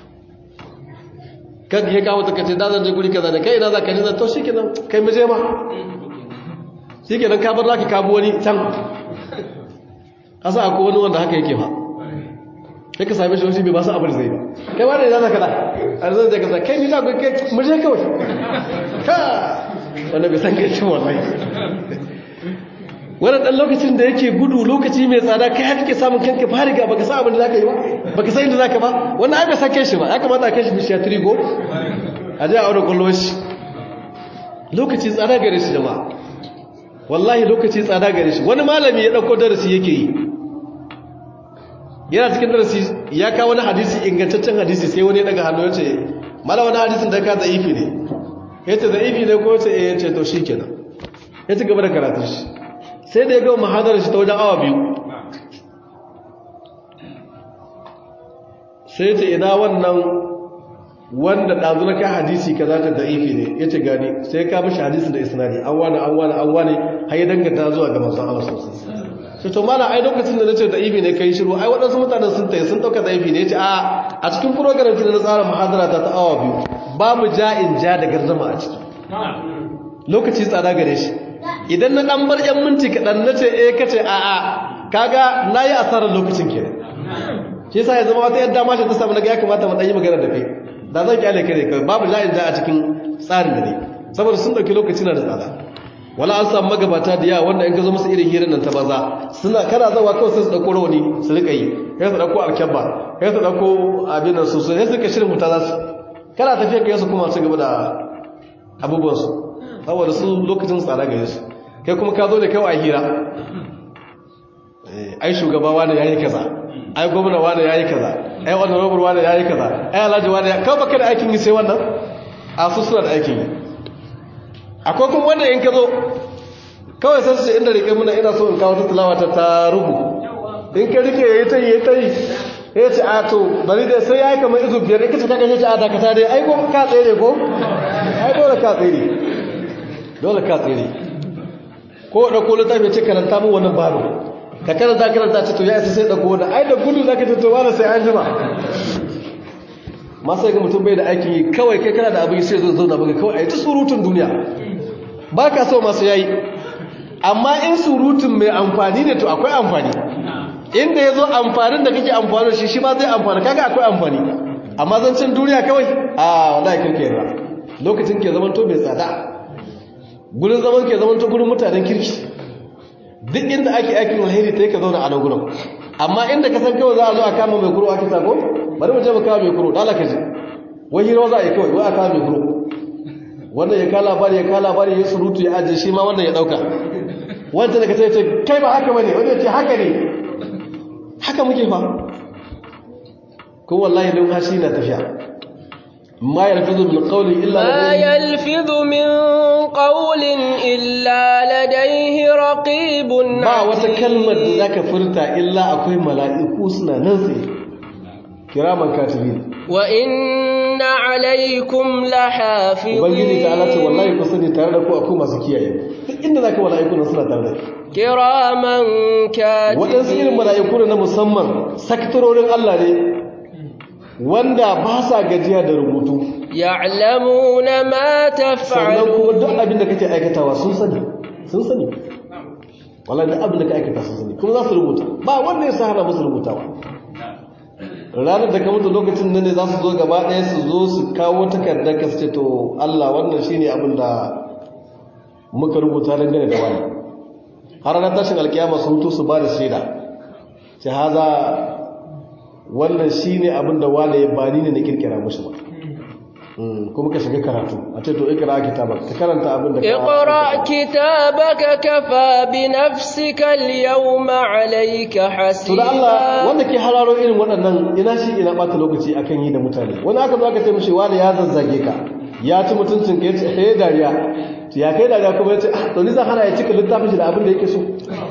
kan ya kawo ta kace da zan je guri kaza da kai ina za ka je to shikenan kai mu je ma shikenan ka bar zaki ka bi wani can asa akwai wani wanda haka yake fa sai ka same shi wasu bai ba su abin zai ba kai wani ya zaka da a zan zai kaza kai ni na kai mu je kawai ka wanda bai san kai cin wallahi wani ɗan lokacin da yake gudu lokaci mai tsada kai haka ke samun kanka fariga baka sa abin da zaka yi ba baka san inda zaka ba wannan ai bai san kai shi ba ya kamata a kai shi bishiya trigo a je a aure kwallon shi lokaci tsada gare shi jama'a wallahi lokaci tsada gare shi wani malami ya ɗauko darasi yake yi yana cikin darasi ya kawo wani hadisi ingantaccen hadisi sai wani daga hannu ya ce mala wani hadisin da ka za'ifi ne ya ce za'ifi ne ko ce ya ce to shi kenan ya ci gaba da karatun shi sai da ya gama mahadar shi ta wajen awa biyu sai ce ina wannan wanda ɗazu na ka hadisi ka za ta da'ifi ne ya ce gani sai ka mashi hadisin da isnadi an wani an wani an wani har ya danganta zuwa ga masu Allah sosai sai to mana ai lokacin da nace da'ifi ne kai shiru ai waɗansu mutanen sun tayi sun ɗauka da'ifi ne ya ce a a cikin program da na tsara mahadara ta ta awa biyu babu ja'in ja da garzama a ciki lokaci tsada gare shi idan na ɗan bar ‘yan minti kaɗan na ce e kace a a kaga na yi asarar lokacin ke shi sa ya zama wata yadda mashi ta samu na ya kamata mu ɗanyi magana da kai da zan kyale kare kai babu la'in ja a cikin tsarin da ne saboda sun ɗauki lokaci na da tsada wala an samu magabata da yawa wanda in ka zo musu irin hirar nan ta baza suna kana zawa kawai sai su ɗauko rawani su riƙa yi kai su ɗauko alkyabba kai su ɗauko abin nan su su sai suka shirin huta za su kana tafiya kai su kuma su gaba da abubuwansu saboda su lokacin tsada gare su kai kuma ka zo da kai a hira ai shugaba wani yayi kaza ai gwamna wani yayi kaza ai wannan robar wani yayi kaza ai alhaji wani ya kawo baka da aikin yi sai wannan a su suna da aikin yi akwai kuma wanda in ka zo kawai sai su ce inda rike muna ina so in kawo ta tilawa ta ta rubu in ka rike yayi ta yi ta yi ya ce a to bari dai sai yayi kamar izu biyar ita ta kashe a dakata dai ai ko ka tsere ko ai dole ka tsere dole ka tsere ko da ko littafi ce karanta mu wannan baro ka karanta karanta ce to ya isa sai da ko da ai da gudu zaka ce to wala sai an jima ma sai ga mutum bai da aikin yi kawai kai kana da abin sai zo zauna baka kawai ai ta surutun duniya baka so masu yayi amma in surutun mai amfani ne to akwai amfani inda yazo amfanin da kake amfani da shi shi ma zai amfani kaga akwai amfani amma zancin duniya kawai a wallahi kirke yarda lokacin ke zaman to mai tsada gurin zaman ke zaman ta gurin mutanen kirki duk inda ake aikin alheri ta yi ka zauna a nan gurin amma inda ka san kawai za a zo a kama mai kuro ake sako bari mu je mu kama mai kuro dala ka ji wai hira za a yi kawai wai a kama mai kuro wannan ya kala labari ya kala labari ya surutu ya ajiye shi ma wannan ya dauka wanda daga sai ce kai ba haka bane wanda ya ce haka ne haka muke fa ko wallahi don hashi na tafiya ما يلفظ من قول إلا ما يلفظ من قول إلا لديه رقيب ba wata kalmar da zaka furta illa akwai mala'iku suna nan sai kiraman katibin wa inna alaikum lahafizin ubangiji ta Allah ce wallahi ku sani tare da ku akwai masu kiyaye duk inda zaka mala'iku nan suna tare da kiraman katibin waɗansu irin mala'iku na musamman saktarorin Allah ne wanda ba sa gajiya da rubutu ya'lamuna ma sannan taf'alun kuma duk abin da kake aikatawa sun sani sun sani wallahi duk abin da ka aikata sun sani kuma za su rubuta ba wanda ya sahara musu rubutawa ranar da ka mutu lokacin nan ne za su zo gaba ɗaya su zo su kawo takardar ka su ce to Allah wannan shine abin da muka rubuta dangane da wani har ranar tashin alkiyama su hutu su ba da shaida ce haza wannan shine abin da wani ya bani ne na kirkira mushi ba Mm, kuma ka shiga karatu a ce to ikra kitabak ka karanta abin da ka اقرأ كتابك كفى بنفسك اليوم عليك to da Allah حسيبا wanda ke hararo irin waɗannan ina shi ina ɓata lokaci akan yi da mutane wani aka zo aka ce mishi wani ya zazzage ka ya ci mutuncin ka ya ce he dariya to ya kai dariya kuma ya ce ah to ni zan hana ya cika littafin shi da abin da yake so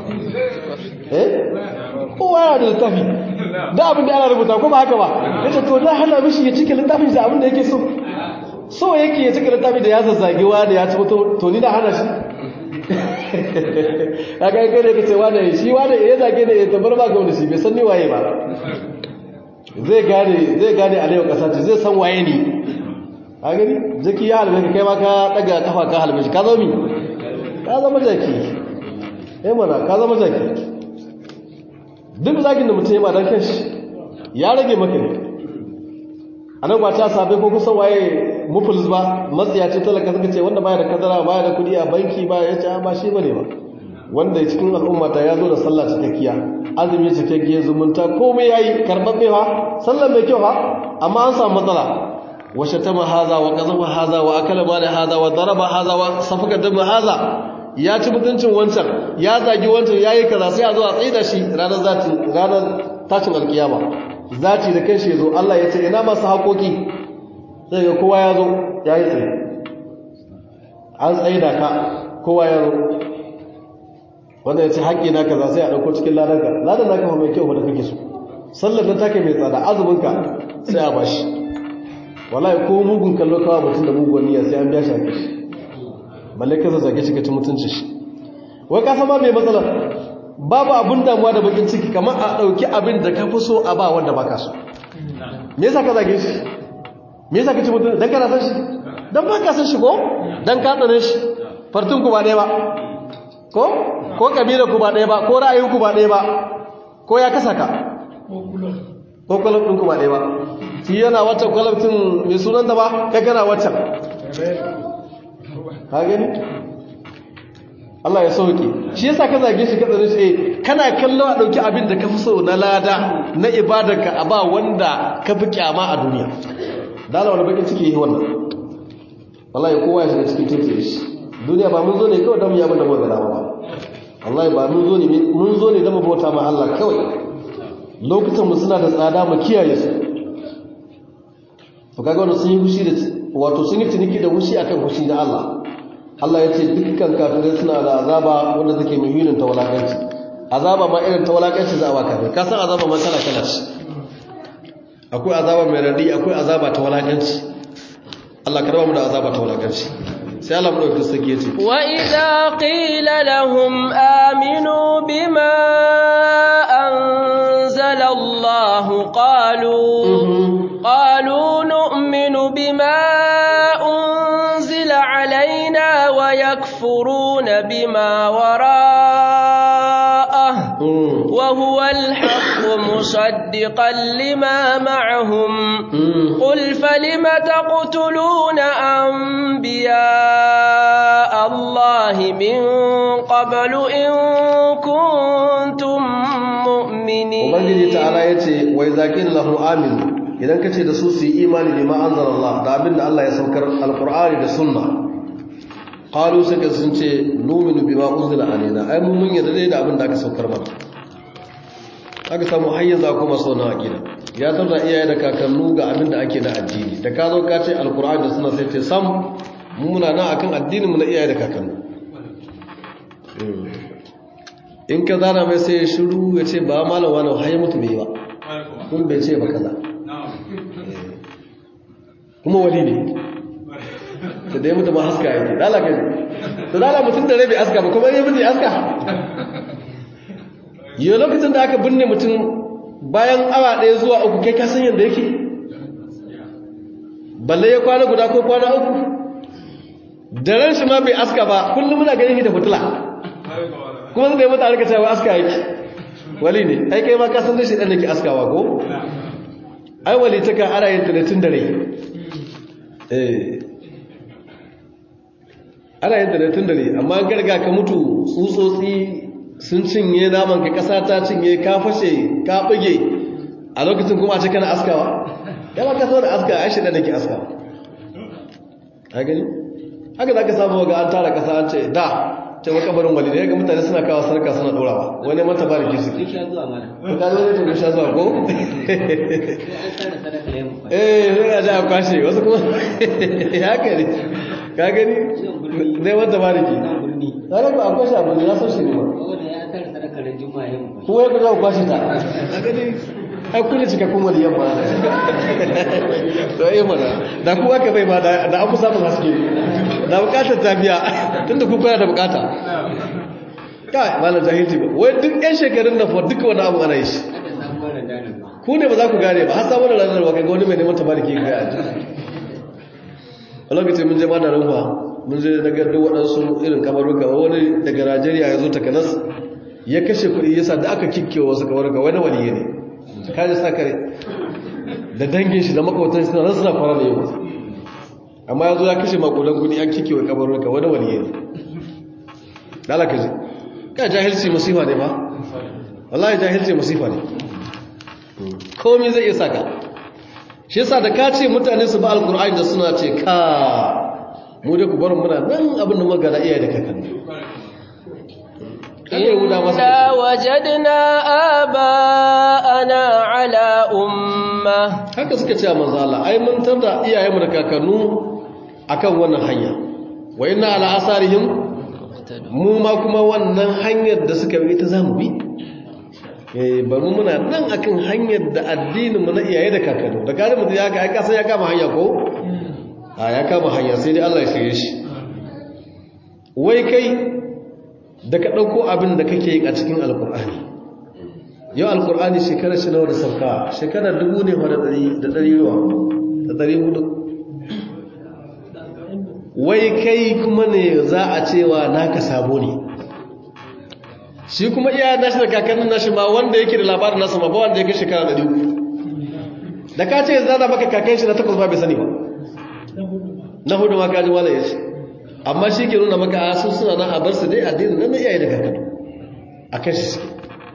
eh kowa yana da littafi da abin da ana rubuta ko ba haka ba ya ce to zan hana mishi ya cika littafin shi da abin da yake so so yake ya cika littafi da ya zazzage wani ya ci mutum to ni da hana shi kaga kai ne kace wani shi wani ya zage ne ya tabbar ba ga wani shi bai san ni waye ba zai gane zai gane a yau kasa ce zai san waye ni a gani jaki ya halbe ka kai ma ka daga kafa ka halbe shi ka zo mi ka zama jaki eh mana ka zama jaki duk zagin da mutum ya ba dan kanshi ya rage maka ne a nan ba ta sabai ko kusan waye mufulis ba matsiya ce talaka suka ce wanda baya da kadara baya da kudi a banki ba ya ce ba shi ba ne ba wanda cikin al'ummata ya zo da sallah cikakkiya azumi cikakkiya zumunta komai ya yi karɓaɓɓe ha sallar mai kyau ha amma an samu matsala wa shatama haza wa qazama haza wa akala mala haza wa daraba haza wa safaka dama haza ya ci mutuncin wancan ya zagi wancan yayi kaza sai a zo a tsaida shi ranar zati ranar tashin alkiyama zati da kanshi yazo Allah ya ce ina masu haƙoƙi sai ga kowa ya zo yayi tsaye an tsaida ka kowa ya zo wanda ya ce haƙƙi na kaza sai a ɗauko cikin ladanka ladan naka fa mai kyau wanda kake so sallar da take mai tsada azuminka sai a bashi wallahi ko mugun kallo kawa mutum da mugun niyya sai an biya shi haƙƙi shi balle ka zage shi ka ci mutunci shi wai ka sama mai matsalar babu abin damuwa da bakin ciki kamar a ɗauki abin da ka fi so a ba wanda baka so me yasa ka zage shi me yasa ka ci mutunci dan kana san shi dan baka san shi ko dan ka tsare shi fartun ku ba ɗaya ba ko ko kabila ku ba ɗaya ba ko ra'ayin ku ba ɗaya ba ko ya kasa ka ko kulub ɗin ku ba ɗaya ba shi yana wata kulub ɗin mai sunanta ba kai kana waccan ka gani Allah ya sauke shi yasa ka zage shi ka tsare shi kana kallo a dauki abin da ka fi so na lada na ibadarka a ba wanda ka fi kyama a duniya dala wani bakin ciki yi wannan wallahi kowa ya shiga cikin tuntun shi duniya ba mun zo ne kawai don mu yaba da mu gada ba wallahi ba mun zo ne mun zo ne don mu bauta ma Allah kawai lokutan mu suna da tsada mu kiyaye su to kaga wannan sun yi hushi da wato sun yi tuniki da hushi akan hushi na Allah Allah ya ce dukkan kafirai suna da azaba wanda take muhimmin ta walakanci azaba ma irin ta walakanci za a ba kafir ka san azaba ma kala kala ce akwai azaba mai radi akwai azaba ta walakanci Allah ka raba mu da azaba ta walakanci sai Allah mu dauki sake ce wa idza qila lahum aminu bima anzala Allah qalu qalu nu'minu bima ويكفرون بما وراءه وهو الحق مصدقا لما معهم قل فلم تقتلون أنبياء الله من قبل إن كنتم مؤمنين ومن تعالى يتي وإذا كان له آمن idan kace da su su yi imani bima anzalallah da abinda Allah ya saukar alqur'ani da sunna qalu suka sun ce numinu bima unzila alaina ai mun mun yarda da abin da aka saukar mana aka samu hayyaza kuma so na akida ya tarda iyaye da kakannu ga abin da ake na addini da ka zo ka ce alqur'ani da sunna sai ce sam mun muna nan akan addinin mu na iyaye da kakannu in ka zana mai sai shiru ya ce ba malam wani haye mutu bai ba kun bai ce ba kaza kuma wali ne da dai mutum haska yake dala kai to dala mutum da rabi aska ba kuma ya mutu aska yau lokacin da aka binne mutum bayan awa ɗaya zuwa uku kai ka san yadda yake balle ya kwana guda ko kwana uku da ran shi ma bai aska ba kullum muna ganin shi da fitila kuma zai mutu a rika cewa aska yake wali ne ai kai ma ka san da shi ɗan yake askawa ko ai wali ta kan ana yin tunatin da rai ana yin da tun dare amma an garga ka mutu tsutsotsi sun cinye naman ka kasa ta cinye ka fashe ka bage a lokacin kuma a ce kana askawa ya ba ka so da aska a shi da nake askawa a gani haka za ka samu ga an tara kasa an ce da ce makabarin wali ne ga mutane suna kawo sarka suna dorawa wani mata ba da ke suke ko ka zo ne to sha zuwa ko eh sai ya ja kwashe wasu kuma ya kare ka gani ne wanda ba da ke tare ba a kwashe abu ne ya so shi ne ba kuma ya ku za ku kwashe ta a gani ai kuna cika kuma da yamma to yi mana da kuwa ka bai ma da an fi samun haske da bukatar tafiya tun da kuka da bukata kai malar jahilci ba wai duk yan shekarun da fa duka wani abu ana yi shi ku ne ba za ku gane ba har samun ranar ba ga wani mai neman tabariki ga yaji a lokacin mun je ma da rufa mun je daga duk waɗansu irin kamaruka wani daga najeriya ya zo takanas ya kashe kuɗi yasa da aka kikkewa wasu kamarruka wani waliye ne kaji sakare da dangin shi da makwatan shi nan suna fara da yau amma yanzu ya kashe makudan kudi an kike wa kabarurka wani waliye ne dalaka ji ka jahilci musifa ne ba wallahi jahilci musifa ne komai zai iya saka shi yasa da ka ce mutane su ba alkur'ani da suna ce ka mu da ku bar muna nan abin da muka da iyaye da kakanni إنا وجدنا آباءنا على أمة haka suka ce a manzala ai mun tarda iyayenmu da kakannu akan wannan hanya wa inna ala asarihim mu ma kuma wannan hanyar da suka bi ta zamu bi eh ba mu muna nan akan hanyar da addinin mu na iyaye da kakannu da kare mu ya ga ai kasan ya kama hanya ko a ya kama hanya sai dai Allah ya shirye shi wai kai da ka ɗauko abin da kake yi a cikin alkur'ani yau alkur'ani shekarar shi nawa da sauka shekarar dubu ne da ɗari ruwa da ɗari hudu wai kai kuma ne za a cewa naka sabo ne shi kuma iya nashi da kakannin nashi ma wanda yake da labarin nasa ma ba wanda ya kai shekara ɗari uku da ka ce zana maka kakan shi na takwas ba bai sani ba na hudu ma kaji wala ya ce amma shi ke nuna maka asu suna nan a bar su dai addinin nan iyaye da kakanni a kan shi suke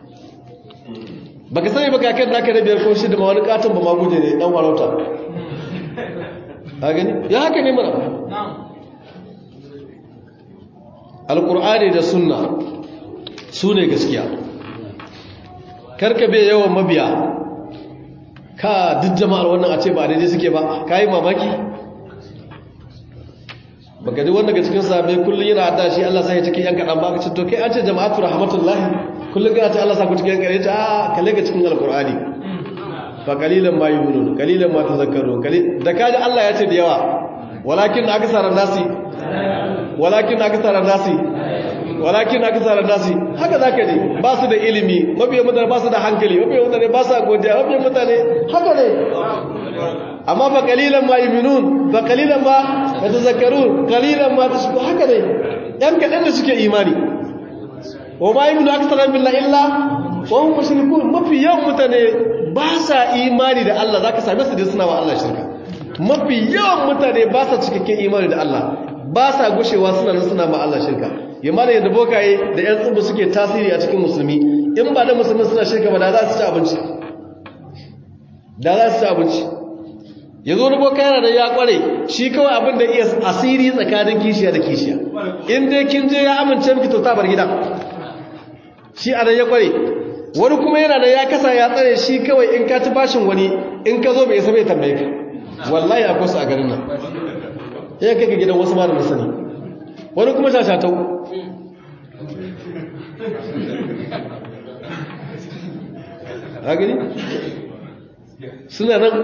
baka sani ba kakan naka na biyar ko shi da ma wani katon ba ma guje ne dan warauta a gani ya haka ne mana alkur'ani da sunna su ne gaskiya karka bai yawan mabiya ka duk jama'ar wannan a ce ba daidai suke ba ka yi mamaki baka ji wanda ga cikin sahabbai kullun yana adda shi Allah sai ya cikin yan kadan ba ka ce to kai an ce jama'atu rahmatullahi kullun ga ta Allah sa ku cikin yan kare ta a kalle ga cikin alqur'ani fa qalilan ma yu'minun qalilan ma tadhakkarun qalil da kaji Allah ya ce da yawa walakin aksara nasi walakin aksara nasi walakin aksara nasi haka zaka ji ba su da ilimi mabiyan mutane ba su da hankali mabiyan mutane ba su godiya mabiyan mutane haka ne amma fa qalilan ma yu'minun fa qalilan ma yatazakkarun qalilan ma tashku haka ne yan kadan da suke imani wa ma yu'minu aktharan billahi illa wa hum mushrikun mafi yawan mutane ba sa imani da Allah zaka same su da suna wa Allah shirka mafi yawan mutane ba sa cikakken imani da Allah ba sa gushewa suna nan suna ma Allah shirka yamma da yadda bokaye da yan tsubu suke tasiri a cikin musulmi in ba da musulmi suna shirka ba da za su ci abinci da za su ci abinci ya zo da boka yana da ya kware shi kawai abin da iya asiri tsakanin kishiya da kishiya in dai kin je ya amince miki to ta bar gida shi a ya kware wani kuma yana da ya kasa ya tsare shi kawai in ka ci bashin wani in ka zo bai isa bai tambaye ka wallahi akwai su a garin nan ya kai ga gidan wasu ma da sani wani kuma shashatau a gani suna nan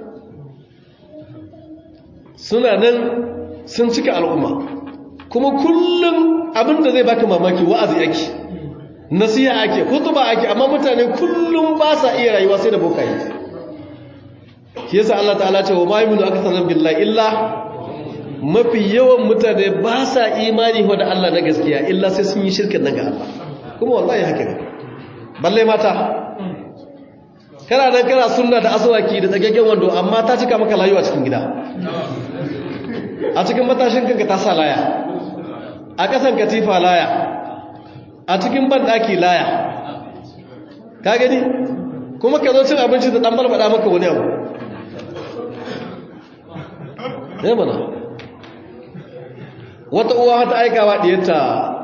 suna nan sun cika al'umma kuma kullum abinda zai baka mamaki wa'azi yake nasiha ake kutuba ake amma mutane kullum ba sa iya rayuwa sai da bokaye shi yasa Allah ta'ala ce wa ma yuminu akthara billahi illa mafi yawan mutane ba sa imani wa da Allah na gaskiya illa sai sun yi shirkin nan ga Allah kuma wallahi haka ne balle mata kana nan kana sunna da aswaki da tsagaggen wando amma ta cika maka layuwa cikin gida a cikin matashin kanka ta sa laya a kasan katifa laya a cikin banɗaki laya ka gani kuma ka zo cin abinci da ɗan balbaɗa maka wani abu ne mana wata uwa wata aikawa ɗiyarta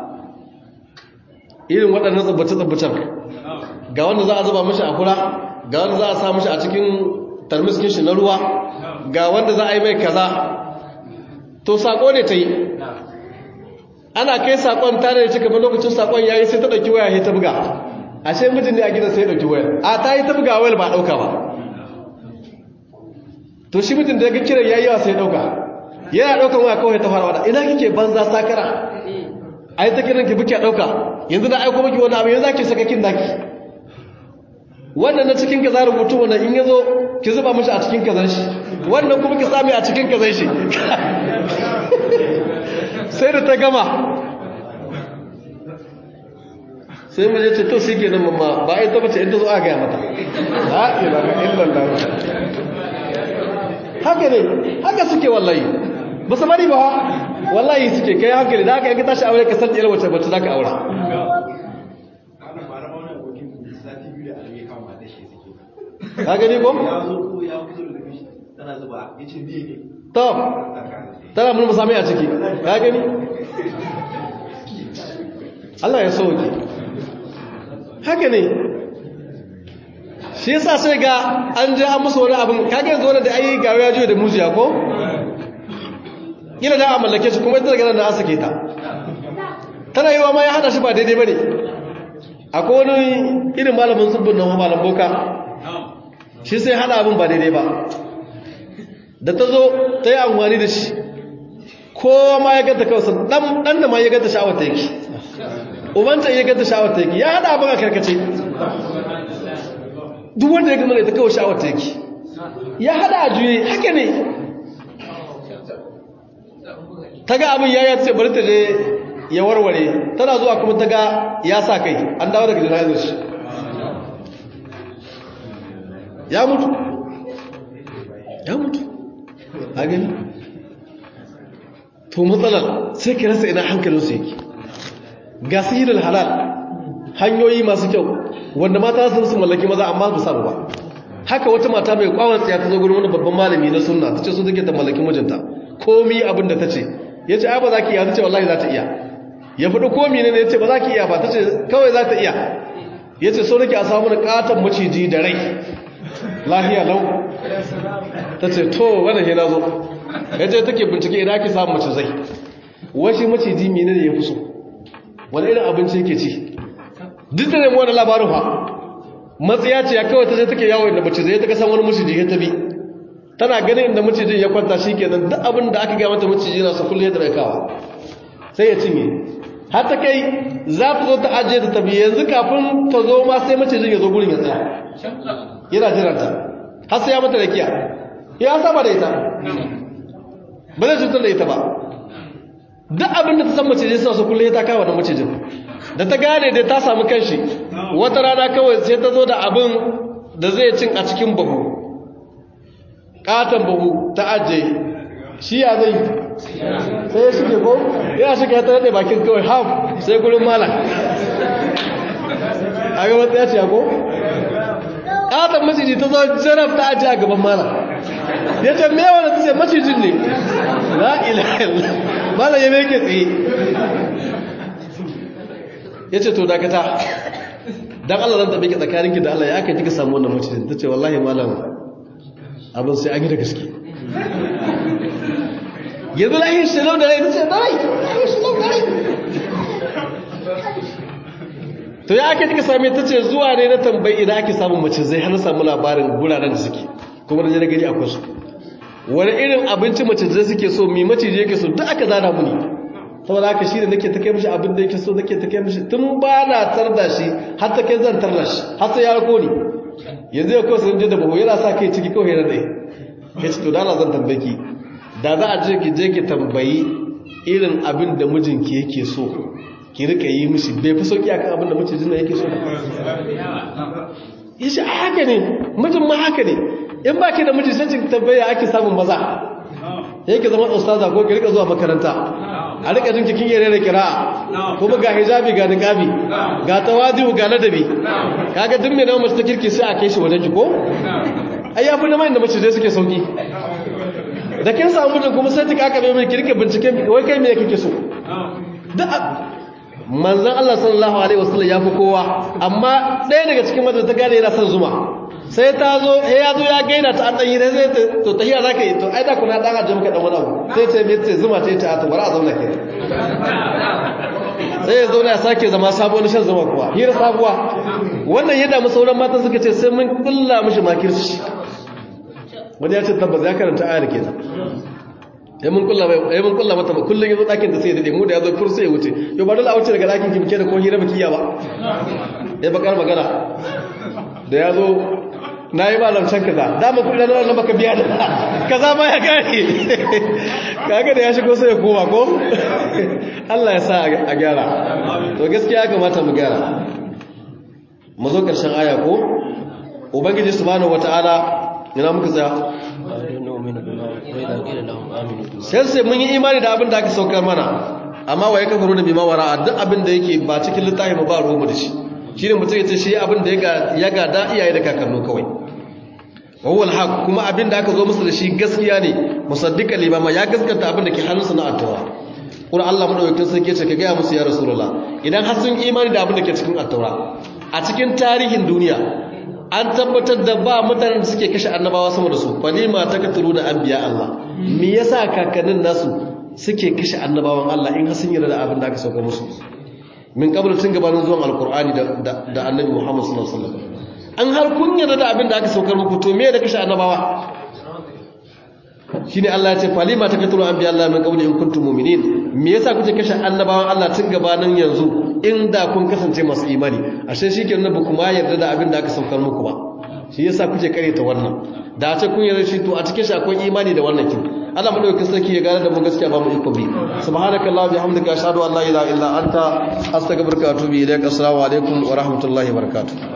irin waɗannan tsabbace-tsabbacen ga wanda za a zuba mashi a kura ga wanda za a sa mashi a cikin tarmiskin shi na ruwa ga wanda za a yi mai kaza to sako ne ta yi ana kai sakon tare da cika ba lokacin sakon yayi sai ta dauki waya sai ta buga ashe mijin ne a gidan sai ya dauki waya a ta yi ta buga wayar ba dauka ba to shi mijin da ya ga kiran yayi yawa sai ya dauka yana daukan waya kawai ta fara wada ina kike banza sakara ai ta kiran ki buke dauka yanzu na aiko miki wani abu yanzu zaki saka kin daki wannan na cikin kaza rubutu wannan in yazo ki zuba mishi a cikin kazan shi wannan kuma ki sami a cikin kazan shi sai da ta gama sai mu je ce to shi kenan mamma ba ita bace in ta zo aka gaya mata la ilaha illallah haka ne haka suke wallahi ba su bari ba wallahi suke kai hankali da haka yanka tashi aure ka san ɗiyar wace bace za ka aura ka gani ko? to tana mun musami a ciki ka gani Allah ya sauke haka ne shi yasa sai ga an je an musu wani abin kaga yanzu wanda da ayi gawo ya jiyo da mujiya ko kila da a mallake shi kuma ita daga nan da an sake ta tana yi wa ma ya hada shi ba daidai bane akwai wani irin malamin zubbin nan malam boka shi sai hada abin ba daidai ba da ta zo ta yi amfani da shi kowa ma ya ganta kawai dan da ma ya ganta sha'awar ta yake ubanta ya ganta sha'awar ta yake ya hada abin a karkace duk wanda ya gama da ta kawai sha'awar ta yake ya hada a juye haka ne ta ga abin ya yi ce bari ta je ya warware tana zuwa kuma ta ga ya sa kai an dawo daga jana'izar shi ya mutu ya mutu a gani to matsalar sai ka rasa ina hankalinsu yake ga sihirin halal hanyoyi masu kyau wanda mata sun su mallaki maza amma ba samu ba haka wata mata mai kwawon tsaya ta zo gurin wani babban malami na sunna ta ce so take ta mallaki mijinta komi abin da ta ce ya ce ai ba za ki iya ta ce wallahi za ta iya ya faɗi komi ne ya ce ba za ki iya ba ta ce kawai za ta iya ya ce so nake a samu na katon maciji da rai lahiya lau ta ce to wadda ke na zo ya ce take bincike idan ake samun macizai washi maciji mene ne ya fi so wani irin abinci yake ci duk da nemi wani labarin fa matsiya ce ya kawai ta ce take yawo inda macizai ta kasan wani maciji ya tabi tana ganin inda macijin ya kwanta shi kenan duk abin da aka gaya mata maciji na sa kullum ya kawa sai ya cinye har ta kai za ta zo ta ajiye ta tafi yanzu kafin ta zo ma sai macijin ya zo gurin ya tsaya yana jiranta har sai ya mata da kiya ya saba da ita ba zai cutar da ita ba duk abin da ta san macijin suna su kullum ya ta kawo da macijin da ta gane da ta samu kanshi wata rana kawai sai ta zo da abin da zai cin a cikin bahu katon bahu ta ajiye shi ya zai sai ya shige ko yana shige ya tare da bakin kawai haf sai gurin malam a ga wata ya ce ko katon maciji ta zo jarab ta ajiye a gaban malam ya ce me wanda ta ce macijin ne la ilaha malam ya meke tsaye ya ce to dakata don Allah zan tabi ki tsakaninki da Allah ya aka kika samu wannan macijin ta ce wallahi malam abin sai an yi da gaske yanzu lahin shilau da rai ta ce rai lahin shilau da rai to ya aka kika same ta ce zuwa ne na tambayi idan ake samun mace zai hana samu labarin guraren da suke kuma da jana gani akwai su wani irin abinci mace zai suke so mi mace yake so duk aka zana muni saboda haka shi ne nake ta kai mishi abin da yake so nake ta kai mishi tun ba na tarda shi har ta kai zan tarda shi har sai ya rako ni yanzu ya kawai sun je da bahu yana sa kai ciki kawai yana ɗaya ya ce to dala zan tambaye ki da za a je ki je ki tambayi irin abin da mijinki yake so ki rika yi mishi bai fi sauki akan abin da mijin nan yake so ya ce a haka ne mijin ma haka ne in ba ki da miji sai ki tambaya ake samun maza yake zama ustaza ko ki rika zuwa makaranta a rika jin cikin yare da kira'a kuma ga hijabi ga niqabi ga tawadu ga ladabi kaga duk mai nawa mace ta kirki sai a kai shi wajen ki ko ai ya fi da mai da mace zai suke sauki da kin samu mutum kuma sai ta kaka mai kirki binciken wai kai me kake so da manzon Allah sallallahu alaihi wasallam ya fi kowa amma ɗaya daga cikin mata ta gane yana son zuma sai ta zo ya zo ya gaina ta an ɗanyi da zai to tahiya za ka yi to ai da kuna ɗan ajiyar muka ɗan wani abu sai ce mai ce zuma ce ta ta bari a zauna ke sai ya zauna ya sake zama sabuwar shan zuma kuwa hira sabuwa wannan ya damu sauran matan suka ce sai mun kulla mishi makirci wani ya ce tabbas ya karanta ayar ke ta ya mun kulla ya mun kulla mata kullun yazo dakin da sai ya dade mu da yazo fur sai ya wuce yo ba dole a wuce daga dakin ki muke da ko hira baki ya ba ya bakar magana da yazo nayi malam can kaza da mu kudin nan baka biya da kaza ma ya gane kaga da ya shigo sai ya koma ko Allah ya sa a gyara to gaskiya ya kamata mu gyara mu zo karshen aya ko ubangiji subhanahu wataala ina muka tsaya sai sai mun yi imani da abin da aka saukar mana amma wa ya kafaru da bima wara duk abin da yake ba cikin littafi ba ruwa mu da shi shine mutum ya ce shi abin da ya gada iyaye da kakannu kawai wawal haq kuma abin da aka zo musu da shi gaskiya ne musaddiqan limama ya gaskata abin da ke hannunsa na attawa kuma Allah madaukakin sarki ce ka ga musu ya rasulullah idan har sun imani da abin da ke cikin attawa a cikin tarihin duniya an tabbatar da ba mutanen da suke kashe annabawa sama da su falima takatulu da anbiya Allah me yasa kakannin nasu suke kashe annabawan Allah in har sun yarda da abin da aka sauka musu min kabla tun gabanin zuwan alkur'ani da annabi muhammad sallallahu alaihi wasallam an har kun yarda da abin da aka saukar muku to me da kashe annabawa shine Allah ya ce falima takatulu anbiya Allah min qabli in kuntum mu'minin me yasa kuke kashe annabawan Allah tun gabanin yanzu inda kun kasance masu imani ashe shikenan ba kuma yarda da abin da aka saukar muku ba shi yasa kuke kareta wannan da a ce kun yarda shi to a cikin shi akwai imani da wannan kin Allah madaukakin sarki ya gane da mu gaskiya ba mu iko bi subhanakallah bihamdika ashhadu an la ilaha illa anta astaghfiruka wa atubu ilaik assalamu alaikum wa rahmatullahi wa barakatuh